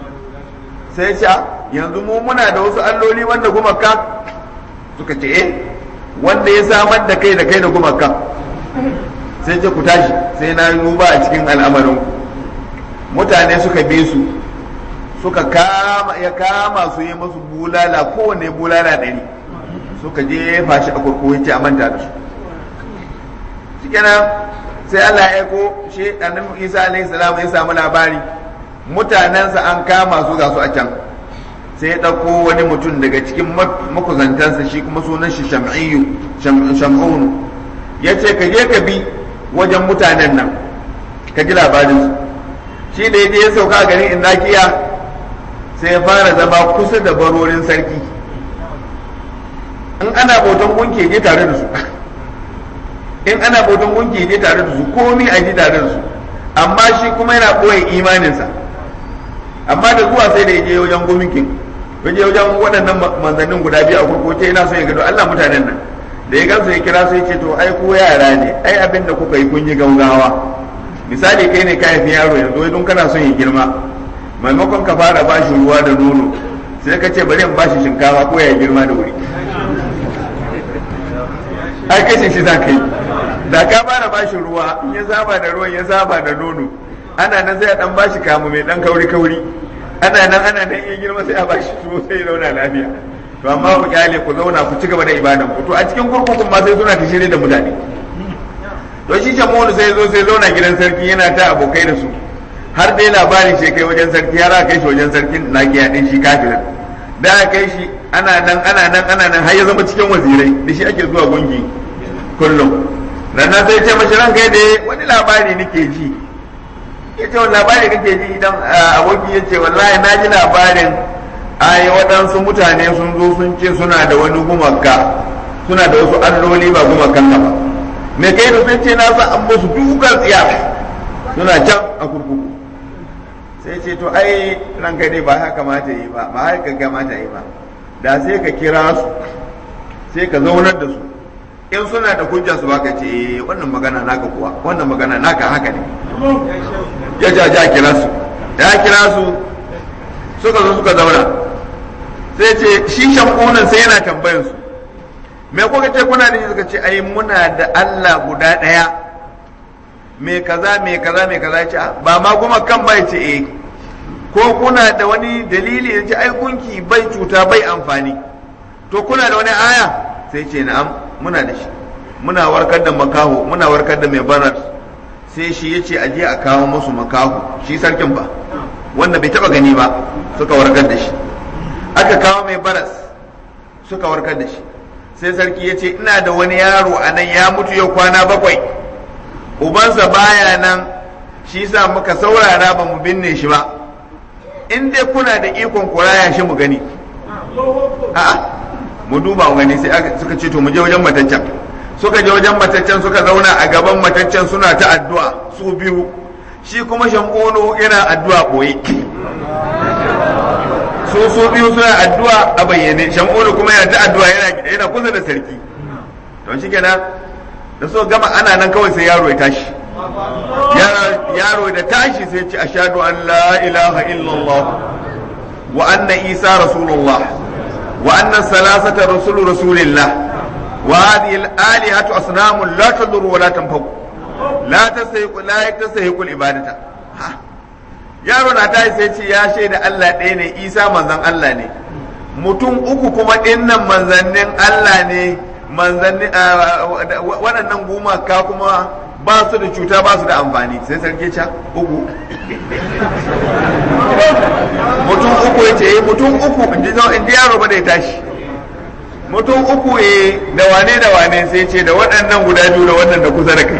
sai ce yanzu mu muna da wasu alloli wanda gumaka suka ce eh wanda ya samar da kai da kai da gumaka sai ce ku tashi sai na duba a cikin al'amarin mutane suka bi su suka kama ya kama su yi masu bulala kowane bulala ɗari suka jefa shi a kurkuku ya ce a manta da su shikenan sai Allah ya aiko shi annabi Isa alaihi salam ya samu labari mutanensa an kama su ga su a can sai ya ɗauko wani mutum daga cikin makuzantansa shi kuma sunan shi sham'iyyu sham'un ya ce ka je ka bi wajen mutanen nan ka ji labarin su shi da ya je ya sauka garin indakiya sai ya fara zama kusa da barorin sarki in ana bautan gunki je tare da su in ana bautan gunki je tare da su komi a ji tare da su amma shi kuma yana ɓoye imaninsa amma da zuwa sai da ya je wajen guminkin ya je wajen waɗannan manzannin guda biyu a kurkuce yana son ya gado Allah mutanen nan da ya gamsu ya kira su ya ce to ai ko yara ne ai abin da kuka yi kun yi gaugawa misali kai ne ka haifi yaro yanzu wai don kana son ya girma maimakon ka fara bashi ruwa da nono sai ka ce bari in bashi shinkafa ko ya girma da wuri ai kashin shi za ka yi da ka fara bashi ruwa in ya saba da ruwan ya saba da nono ana nan sai a dan bashi kamu mai dan kauri kauri ana nan ana nan ya girma sai a bashi tuwo sai ya zauna lafiya to amma ku kyale ku zauna ku ci gaba da ibadan ku to a cikin kurkukun ma sai suna ta shirye da mutane to shi shamonu sai zo sai zauna gidan sarki yana ta abokai da su har dai labarin shi kai wajen sarki har aka kai shi wajen sarkin nagiya din shi kafirin da aka kai shi ana nan ana nan ana nan har ya zama cikin wazirai da shi ake zuwa gungi kullum ranar sai ce mashi ranka da wani labari nake ji ya ce wani labari kake ji idan aboki ya ce wallahi na ji labarin ai waɗansu mutane sun zo sun ce suna da wani gumaka suna da wasu alloli ba gumakan ka ba me kai da sun ce na sa an musu dukan tsiya suna can a kurkuku sai ce to ai ranka dai ba haka kamata yi ba ba haka kamata yi ba da sai ka kira su sai ka zaunar da su in suna da hujja su baka ce eh wannan magana naka kuwa wannan magana naka haka ne ya ja ja kira su ya kira su suka zo suka zauna sai ce shi shakunan sai yana tambayan su me kuka ce kuna da shi suka ce ai muna da Allah guda ɗaya me kaza me kaza me kaza ce ba ma kuma kan bai ce eh ko kuna da wani dalili ya ce ai gunki bai cuta bai amfani to kuna da wani aya sai ce na'am muna da shi muna warkar da makaho muna warkar da mai barar sai shi ya ce aje a kawo musu makaho shi sarkin ba wanda bai taba gani ba suka warkar da shi aka kawo mai baras suka warkar da shi sai sarki ya ce ina da wani yaro a nan ya mutu yau kwana bakwai ubansa baya nan shi sa muka saurara ba mu binne shi ba in dai kuna da ikon kuraya shi mu gani a'a mu duba mu gani sai suka ce to mu je wajen mataccen suka je wajen mataccen suka zauna a gaban mataccen suna ta addu'a su biyu shi kuma shankono yana addu'a boye su su biyu suna addu'a a bayyane shankono kuma yana ta addu'a yana yana kusa da sarki to shi kenan da so gama ana nan kawai sai yaro ya tashi yaro da tashi sai ce ashhadu an la ilaha illallah wa anna isa rasulullah wa anna salasata rasulu rasulillah wa hadhihi al-alihatu asnamun la tadur wa la tanfaq la tasahiqu la tasahiqu al-ibadata yaro na tashi sai ce ya shaida Allah ɗaya ne isa manzon Allah ne mutum uku kuma dinnan manzannin Allah ne manzanni waɗannan gumaka kuma ba su da cuta ba su da amfani sai sarki ca uku mutum uku ya ce mutum uku in ji yaro ba da ya tashi mutum uku ya da wane da wane sai ce da waɗannan guda biyu da wannan da kusa da kai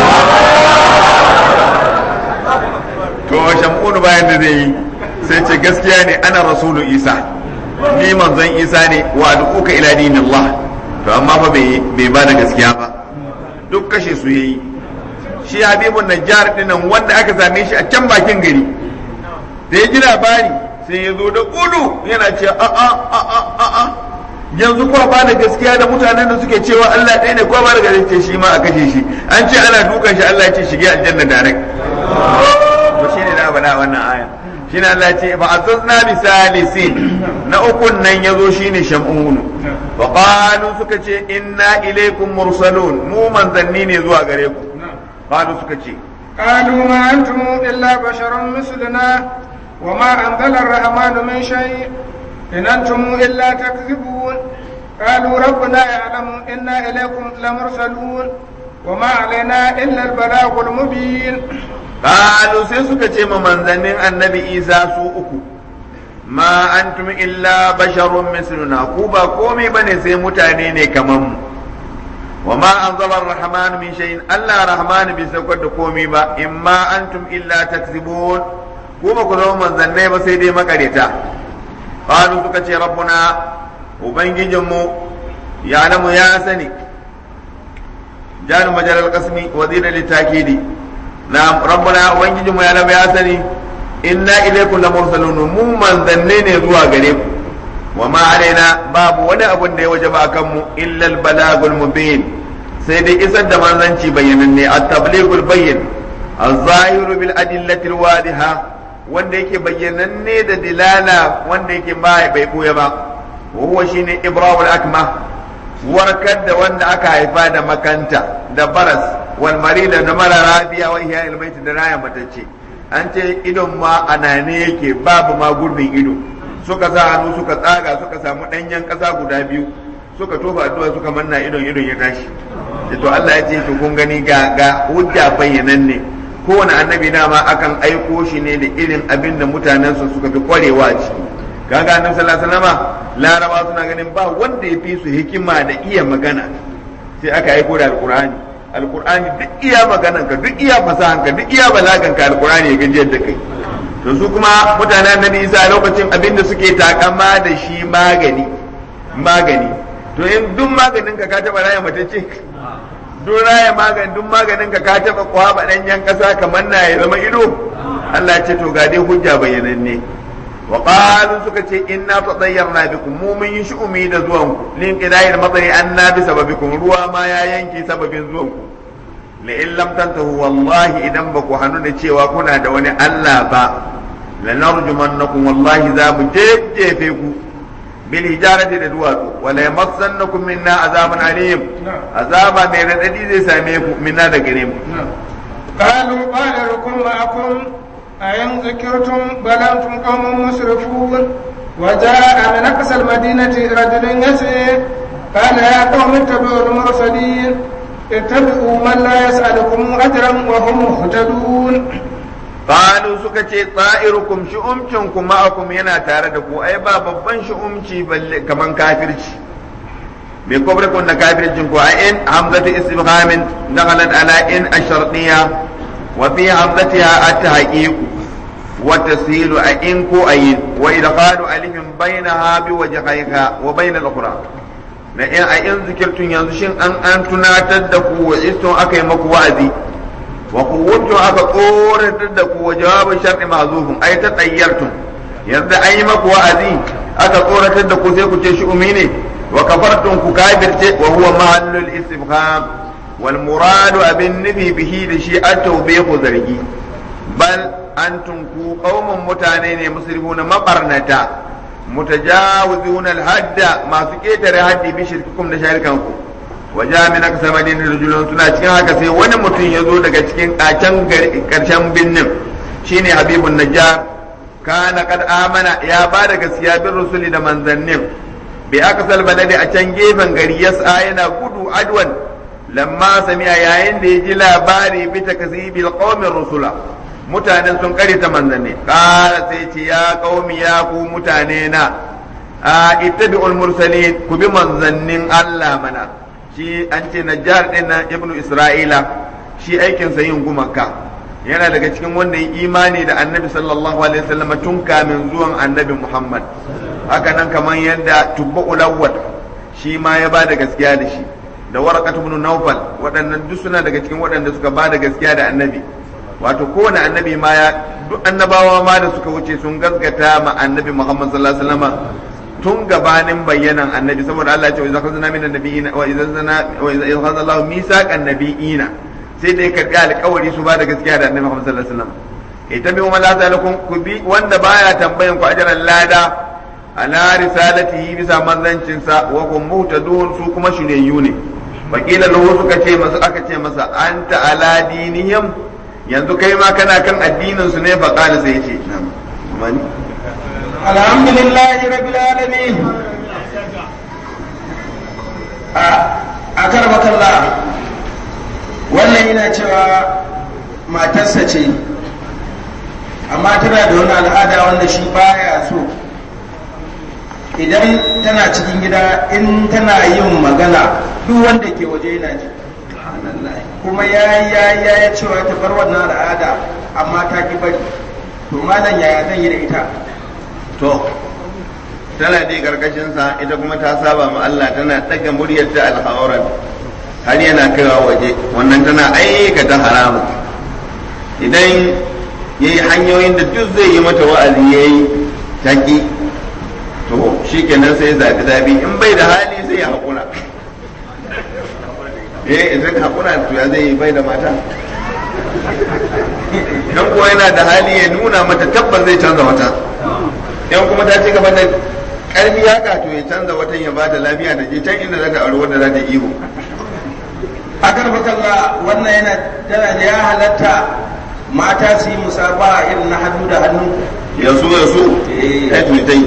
to shamunu bayan da zai yi sai ce gaskiya ne ana rasulu isa ni manzon isa ne wa duka ila dinillah to amma fa bai ba da gaskiya ba duk kashe su yayi shi habibun najjar dinnan wanda aka same shi a can bakin gari da ya ji labari sai ya zo da gudu yana ce a a a a a a yanzu kuwa ba da gaskiya da mutanen da suke cewa Allah ɗaya ne kuwa ba da gaskiya shi ma a kashe shi an ce ana dukan shi Allah ya ce shige aljanna direct to shine da bana wannan aya shine Allah ya ce fa azazna bi salisin na ukun nan yazo shine shamun wa qalu suka ce inna ilaykum mursalun mu manzanni ne zuwa gare ku qalu suka ce قالوا ما أنتم إلا بشر مثلنا وما أنزل الرحمن من شيء إن أنتم إلا تكذبون قالوا ربنا يعلم إنا إليكم لمرسلون وما علينا إلا البلاغ المبين قالوا سيسك تيم منزنين النبي إيسا سوءكم ما أنتم إلا بشر مثلنا كوبا كومي بني سيمتاني ne kaman mu وما أنزل الرحمن من شيء ألا رحمن بسكت كومي با إما أنتم إلا تكذبون كوما كذو من ذنبي بسيدي مكريتا قالوا سكتي ربنا وبنجي جمو يعلم يا سني جان مجال القسم وزير للتأكيد نعم ربنا وبنجي جمو يعلم يا سني إنا إليكم لمرسلون مو من ذنبي زوا غريب وما علينا باب ولا أبن دي وجب أكم إلا البلاغ المبين سيدي إسد منزنشي بينني التبليغ البين الظاهر بالأدلة الواضحة wanda yake bayyananne da dilala wanda yake ba bai buya ba wa huwa shine ibrahul akma warkar da wanda aka haifa da makanta da baras wal marida da mara rabiya wa ihya ilmaiti da raya matacce an ce idon ma anane yake babu ma gurbin ido suka sa hannu suka tsaga suka samu ɗanyen ƙasa guda biyu suka tofa addu'a suka manna idon idon ya tashi to Allah ya ce to kun gani ga ga hujja bayyanan ne kowane annabi dama akan aiko shi ne da irin abin da mutanensa suka fi kwarewa a ciki kaga annabi sallallahu alaihi wasallam laraba suna ganin ba wanda ya fi su hikima da iya magana sai aka aiko da alqur'ani alqur'ani duk iya maganan ka duk iya fasahan ka duk iya balagan ka alqur'ani ya gajiyar da kai to su kuma mutanen annabi isa lokacin abin da suke takama da shi magani magani to in duk maganin ka ka taba raya mace ce duk raya magani duk maganin ka ka taba kwaba danyen kasa kamar na ya zama ido Allah ya ce to ga dai hujja bayyananne wa qalu suka ce inna tadayyarna bikum mu mun yi shu'umi da zuwan ku lin qidayil matari anna bi sababikum ruwa ma ya yanke sababin zuwan ku la in lam tantahu wallahi idan ba ku hannu da cewa kuna da wani Allah ba lanarjumannakum wallahi za mu jejjefe ku bil hijarati da duwatsu wala yamassannakum minna azabun alim azaba mai radadi zai same ku minna da gare mu قالوا قال لكم معكم أين ذكرتم بل أنتم قوم مسرفون وجاء من أقصى المدينة رجل يسعي قال يا قوم اتبعوا المرسلين اتبعوا من لا يسألكم أجرا وهم مهتدون Qalu suka ce tsa'irukum shi'umcin ku ma'akum yana tare da ku ai ba babban shi'umci balle kaman kafirci me kobre kun da kafircin ku ai in hamzatu istifhamin dakhalat ala in ash-shartiyya wa fi hamzatiha at-tahqiq wa tasilu a in ko ayin wa idkhalu alifin bainaha bi wajhayha wa bain al-ukhra na in a in zikirtun yanzu shin an an tunatar da ku wa istun akai maku wa'azi wa kuwwatu aka tsoratar da ku wa jawabin shar'i mahzufun ai ta tsayyartum yanzu an yi maku wa'azi aka tsoratar da ku sai ku ce shi umi ne wa kafartum ku kafirce wa huwa mahallul istifham wal muradu abin nufi bihi da shi at-tawbihu zargi bal antum ku qaumun mutane ne musrifuna mabarnata mutajawizuna al-hadda masu ketare haddi bi shirkikum da sharikanku waje min aka madina rajulun suna cikin haka sai wani mutum ya zo daga cikin kacan karshen binnin shine habibun najjar kana kad amana ya ba da gaskiya bin rusuli da manzannin bi aka balade a can gefen gari yasa yana gudu adwan lamma sami'a yayin da ya ji labari bi takzibil qaumin rusula mutanen sun karita manzanni kala sai ce ya qaumi ya ku mutane na a ittabi'ul mursalin ku bi manzannin Allah mana shi an ce najjar din nan ibnu isra'ila shi aikinsa yin gumaka yana daga cikin wanda ya imani da annabi sallallahu alaihi wasallam tun kamin zuwan annabi muhammad haka nan kamar yadda tubba ulawwat shi ma ya bada gaskiya da shi da warqat ibn nawfal waɗannan duk suna daga cikin waɗanda suka bada gaskiya da annabi wato kowane annabi ma ya duk annabawa ma da suka wuce sun gaskata ma annabi muhammad sallallahu alaihi wasallam tun gabanin bayyanan annabi saboda Allah ya ce wa idza khazna min annabiyina wa idza zana wa idza khazna Allahu misaqan nabiyina sai da ya karbi alƙawari su ba da gaskiya da annabi Muhammad sallallahu alaihi wasallam ita bi umma la ta'lakum ku bi wanda baya tambayan ku ajran lada ala risalatihi bisa manzancin sa wa kum muhtadun su kuma shiryayyu ne wakila lahu suka ce masa aka ce masa anta ala dinihim yanzu kai ma kana kan addinin su ne fa qala sai ya ce na'am الحمد لله رب العالمين أكرمك الله wannan yana cewa matarsa ce amma tana da wani al'ada wanda shi baya so idan tana cikin gida in tana yin magana duk wanda ke waje yana ji kuma ya yi ya yi ya cewa ta bar wannan al'ada amma ta ki bari to malam yaya zan yi da ita to tana dai karkashinsa ita kuma ta saba ma Allah tana daga muryar ta alhawaran har yana kaiwa waje wannan tana aikata haramu idan ya yi hanyoyin da duk zai yi mata wa'azi ya yi taƙi to shi kenan sai zaɓi zaɓi in bai da hali sai ya haƙura eh idan haƙura to ya zai bai da mata dan kuwa yana da hali ya nuna mata tabbas zai canza wata yan kuma ta ci gaba da karfi haka to ya canza watan ya bada lafiya da je can inda za ta aure wanda za ta ihu akar bakalla wannan yana tana da ya halatta mata su yi musaba irin na hannu da hannu ya so ya so ya tutai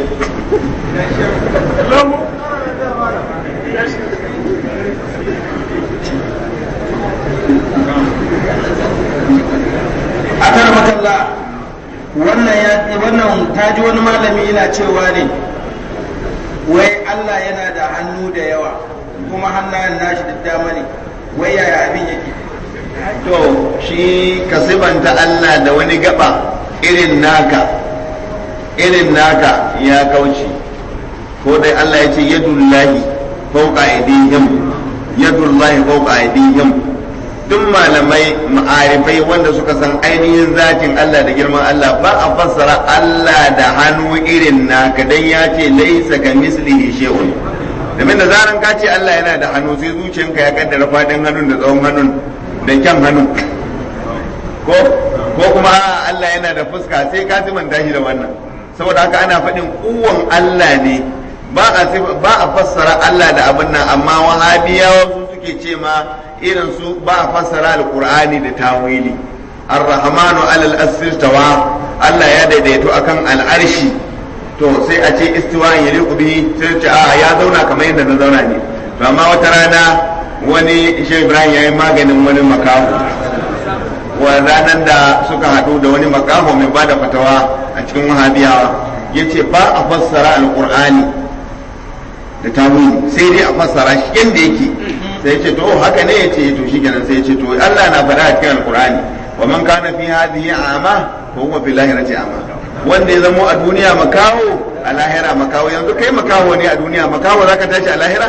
akar bakalla wannan ya wannan ta ji wani malami yana cewa ne wai Allah yana da hannu da yawa kuma hannayen nashi da dama ne wai yaya abin yake to shi ka sibanta Allah da wani gaba irin naka irin naka ya kauce ko dai Allah ya ce yadullahi fawqa aydihim yadullahi fawqa aydihim duk malamai ma'arifai wanda suka san ainihin zatin Allah da girman Allah ba a fassara Allah da hannu irin naka dan ya ce laisa ka mislihi shay'un domin da zaran ka ce Allah yana da hannu sai zuciyanka ya kaddara fadin hannun da tsawon hannun da kyan hannun ko ko kuma Allah yana da fuska sai ka manta shi da wannan saboda haka ana faɗin kuwan Allah ne ba a ba a fassara Allah da abin nan amma wahabiyawa su suke ce ma irin su ba a fassara alqur'ani da tawili ar-rahmanu alal tawa Allah ya daidaito akan al'arshi to sai a ce istiwa ya liku bihi sai ce a ya zauna kamar yadda na zauna ne to amma wata rana wani shi Ibrahim ya yi maganin wani makaho wa ranar da suka haɗu da wani makaho mai ba da fatawa a cikin wahabiyawa ya ce ba a fassara alƙur'ani da tawili sai dai a fassara shi yadda yake sai ya ce to haka ne ya ce to shi kenan sai ya ce to Allah na faɗa a cikin alƙur'ani wa man kana fi hadhihi a'ma fa huwa fil lahirati a'ma wanda ya zamo a duniya makaho a lahira makaho yanzu kai makaho ne a duniya makaho zaka tashi a lahira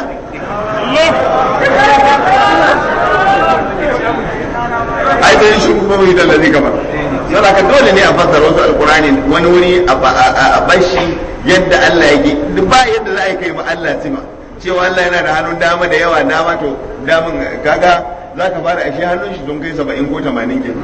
ai dai shi kuma bai da zai gaba saboda ka dole ne a fassara wasu alkurani wani wuri a bashi yadda Allah yake duk ba yadda za a yi kai ma Allah sima cewa Allah yana da hannun dama da yawa dama to damin kaga za ka fara ashe hannun shi don kai saba'in ko tamanin ke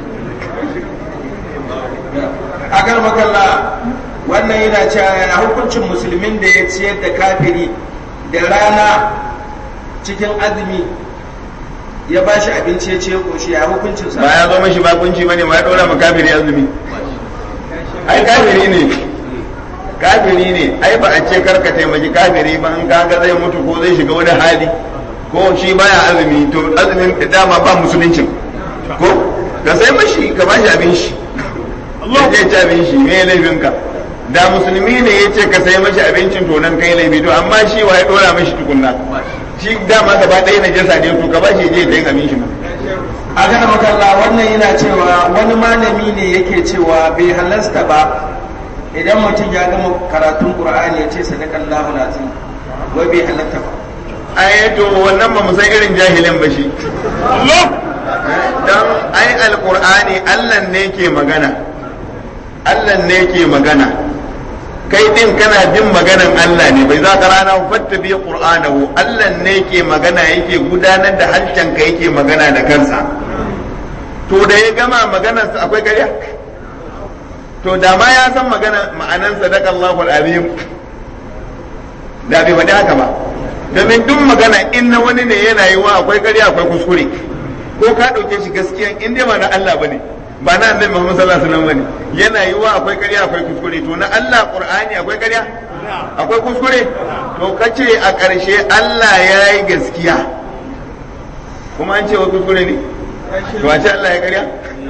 a makalla wannan yana cewa a hukuncin musulmin da ya ciyar da kafiri da rana cikin azumi ya ba shi abinci ya ce koshi ya hukuncin sa ba ya zo mashi bakunci bane ma ya dora ma kafiri azumi ai kafiri ne kafiri ne ai ba a ce karka taimaki kafiri ba in kaga zai mutu ko zai shiga wani hali ko shi baya azumi to azumin dama ba musuluncin ko ka sai mashi ka ba shi abin shi ya ce ci abin shi me laifin ka da musulmi ne ya ce ka sai mashi abincin to nan kai laifi to amma shi wa ya dora mashi tukunna shi dama gaba ɗaya na jasa ne to ka ba shi je ta yin abin shi ma a gana makalla wannan yana cewa wani malami ne yake cewa bai halasta ba idan mutum ya gama karatun qur'ani ya ce sadakallahu lazim wai bai halatta ba ai to wannan ba mu san irin jahilin ba shi dan ai alqur'ani Allah ne ke magana Allah ne ke magana kai din kana jin maganan Allah ne bai za ka rana fatta bi qur'anahu Allah ne ke magana yake gudanar da harshen ka yake magana da kansa to da ya gama maganar sa akwai ƙarya to da ma ya san magana ma'anan sadaqallahu alazim da bai faɗi haka ba domin duk magana in na wani ne yana yi wa akwai ƙarya akwai kuskure ko ka ɗauke shi gaskiya in dai ba na Allah bane ba na annabi Muhammad sallallahu alaihi wasallam bane yana yi wa akwai ƙarya akwai kuskure to na Allah Qur'ani akwai ƙarya akwai kuskure to kace a ƙarshe Allah ya yi gaskiya kuma an ce wa kuskure ne to a ce Allah ya ƙarya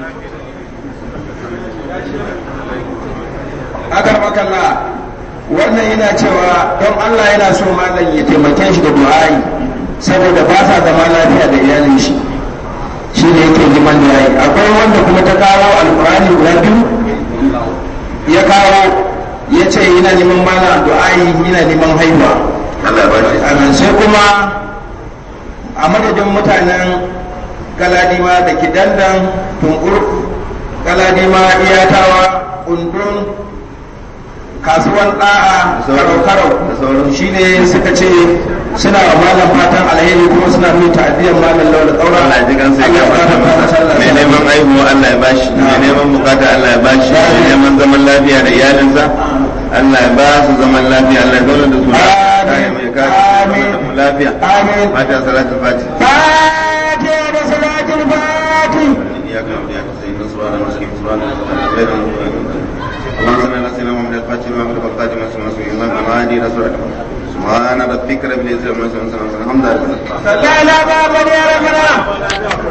agar makalla wannan yana cewa don Allah yana so malam ya taimake shi da du'a'i saboda ba sa zama lafiya da iyalin shi shi ne yake liman da yayi akwai wanda kuma ta kawo alkurani guda biyu ya kawo ya ce yana neman mana du'a'i yana neman haihuwa Allah ba shi amin sai kuma a madadin mutanen galadima da kidandan tungur galadima iyatawa undun kasuwan da'a karau-karau shi ne suka ce suna wa malam fatan alheri kuma suna nuna ta'adiyar malam laula tsaura Allah ji kan sai ya fata masa mai neman aihuwa Allah ya bashi mai neman bukata Allah ya bashi mai neman zaman lafiya da iyalinsa Allah ya ba su zaman lafiya Allah ya zauna da su kare mai kare da mu lafiya amin fatiha salatul fatiha fatiha da salatul fatiha إياك نعبد وإياك نستعين سبحان المسلمين سبحان الله غير المغضوب اللهم صل على سيدنا محمد الفاتح لما أغلق القادم وسلم رسول الله الهادي إلى صراط سبحان ربك رب العزة عما يصفون الحمد لله لا لا بابا يا ربنا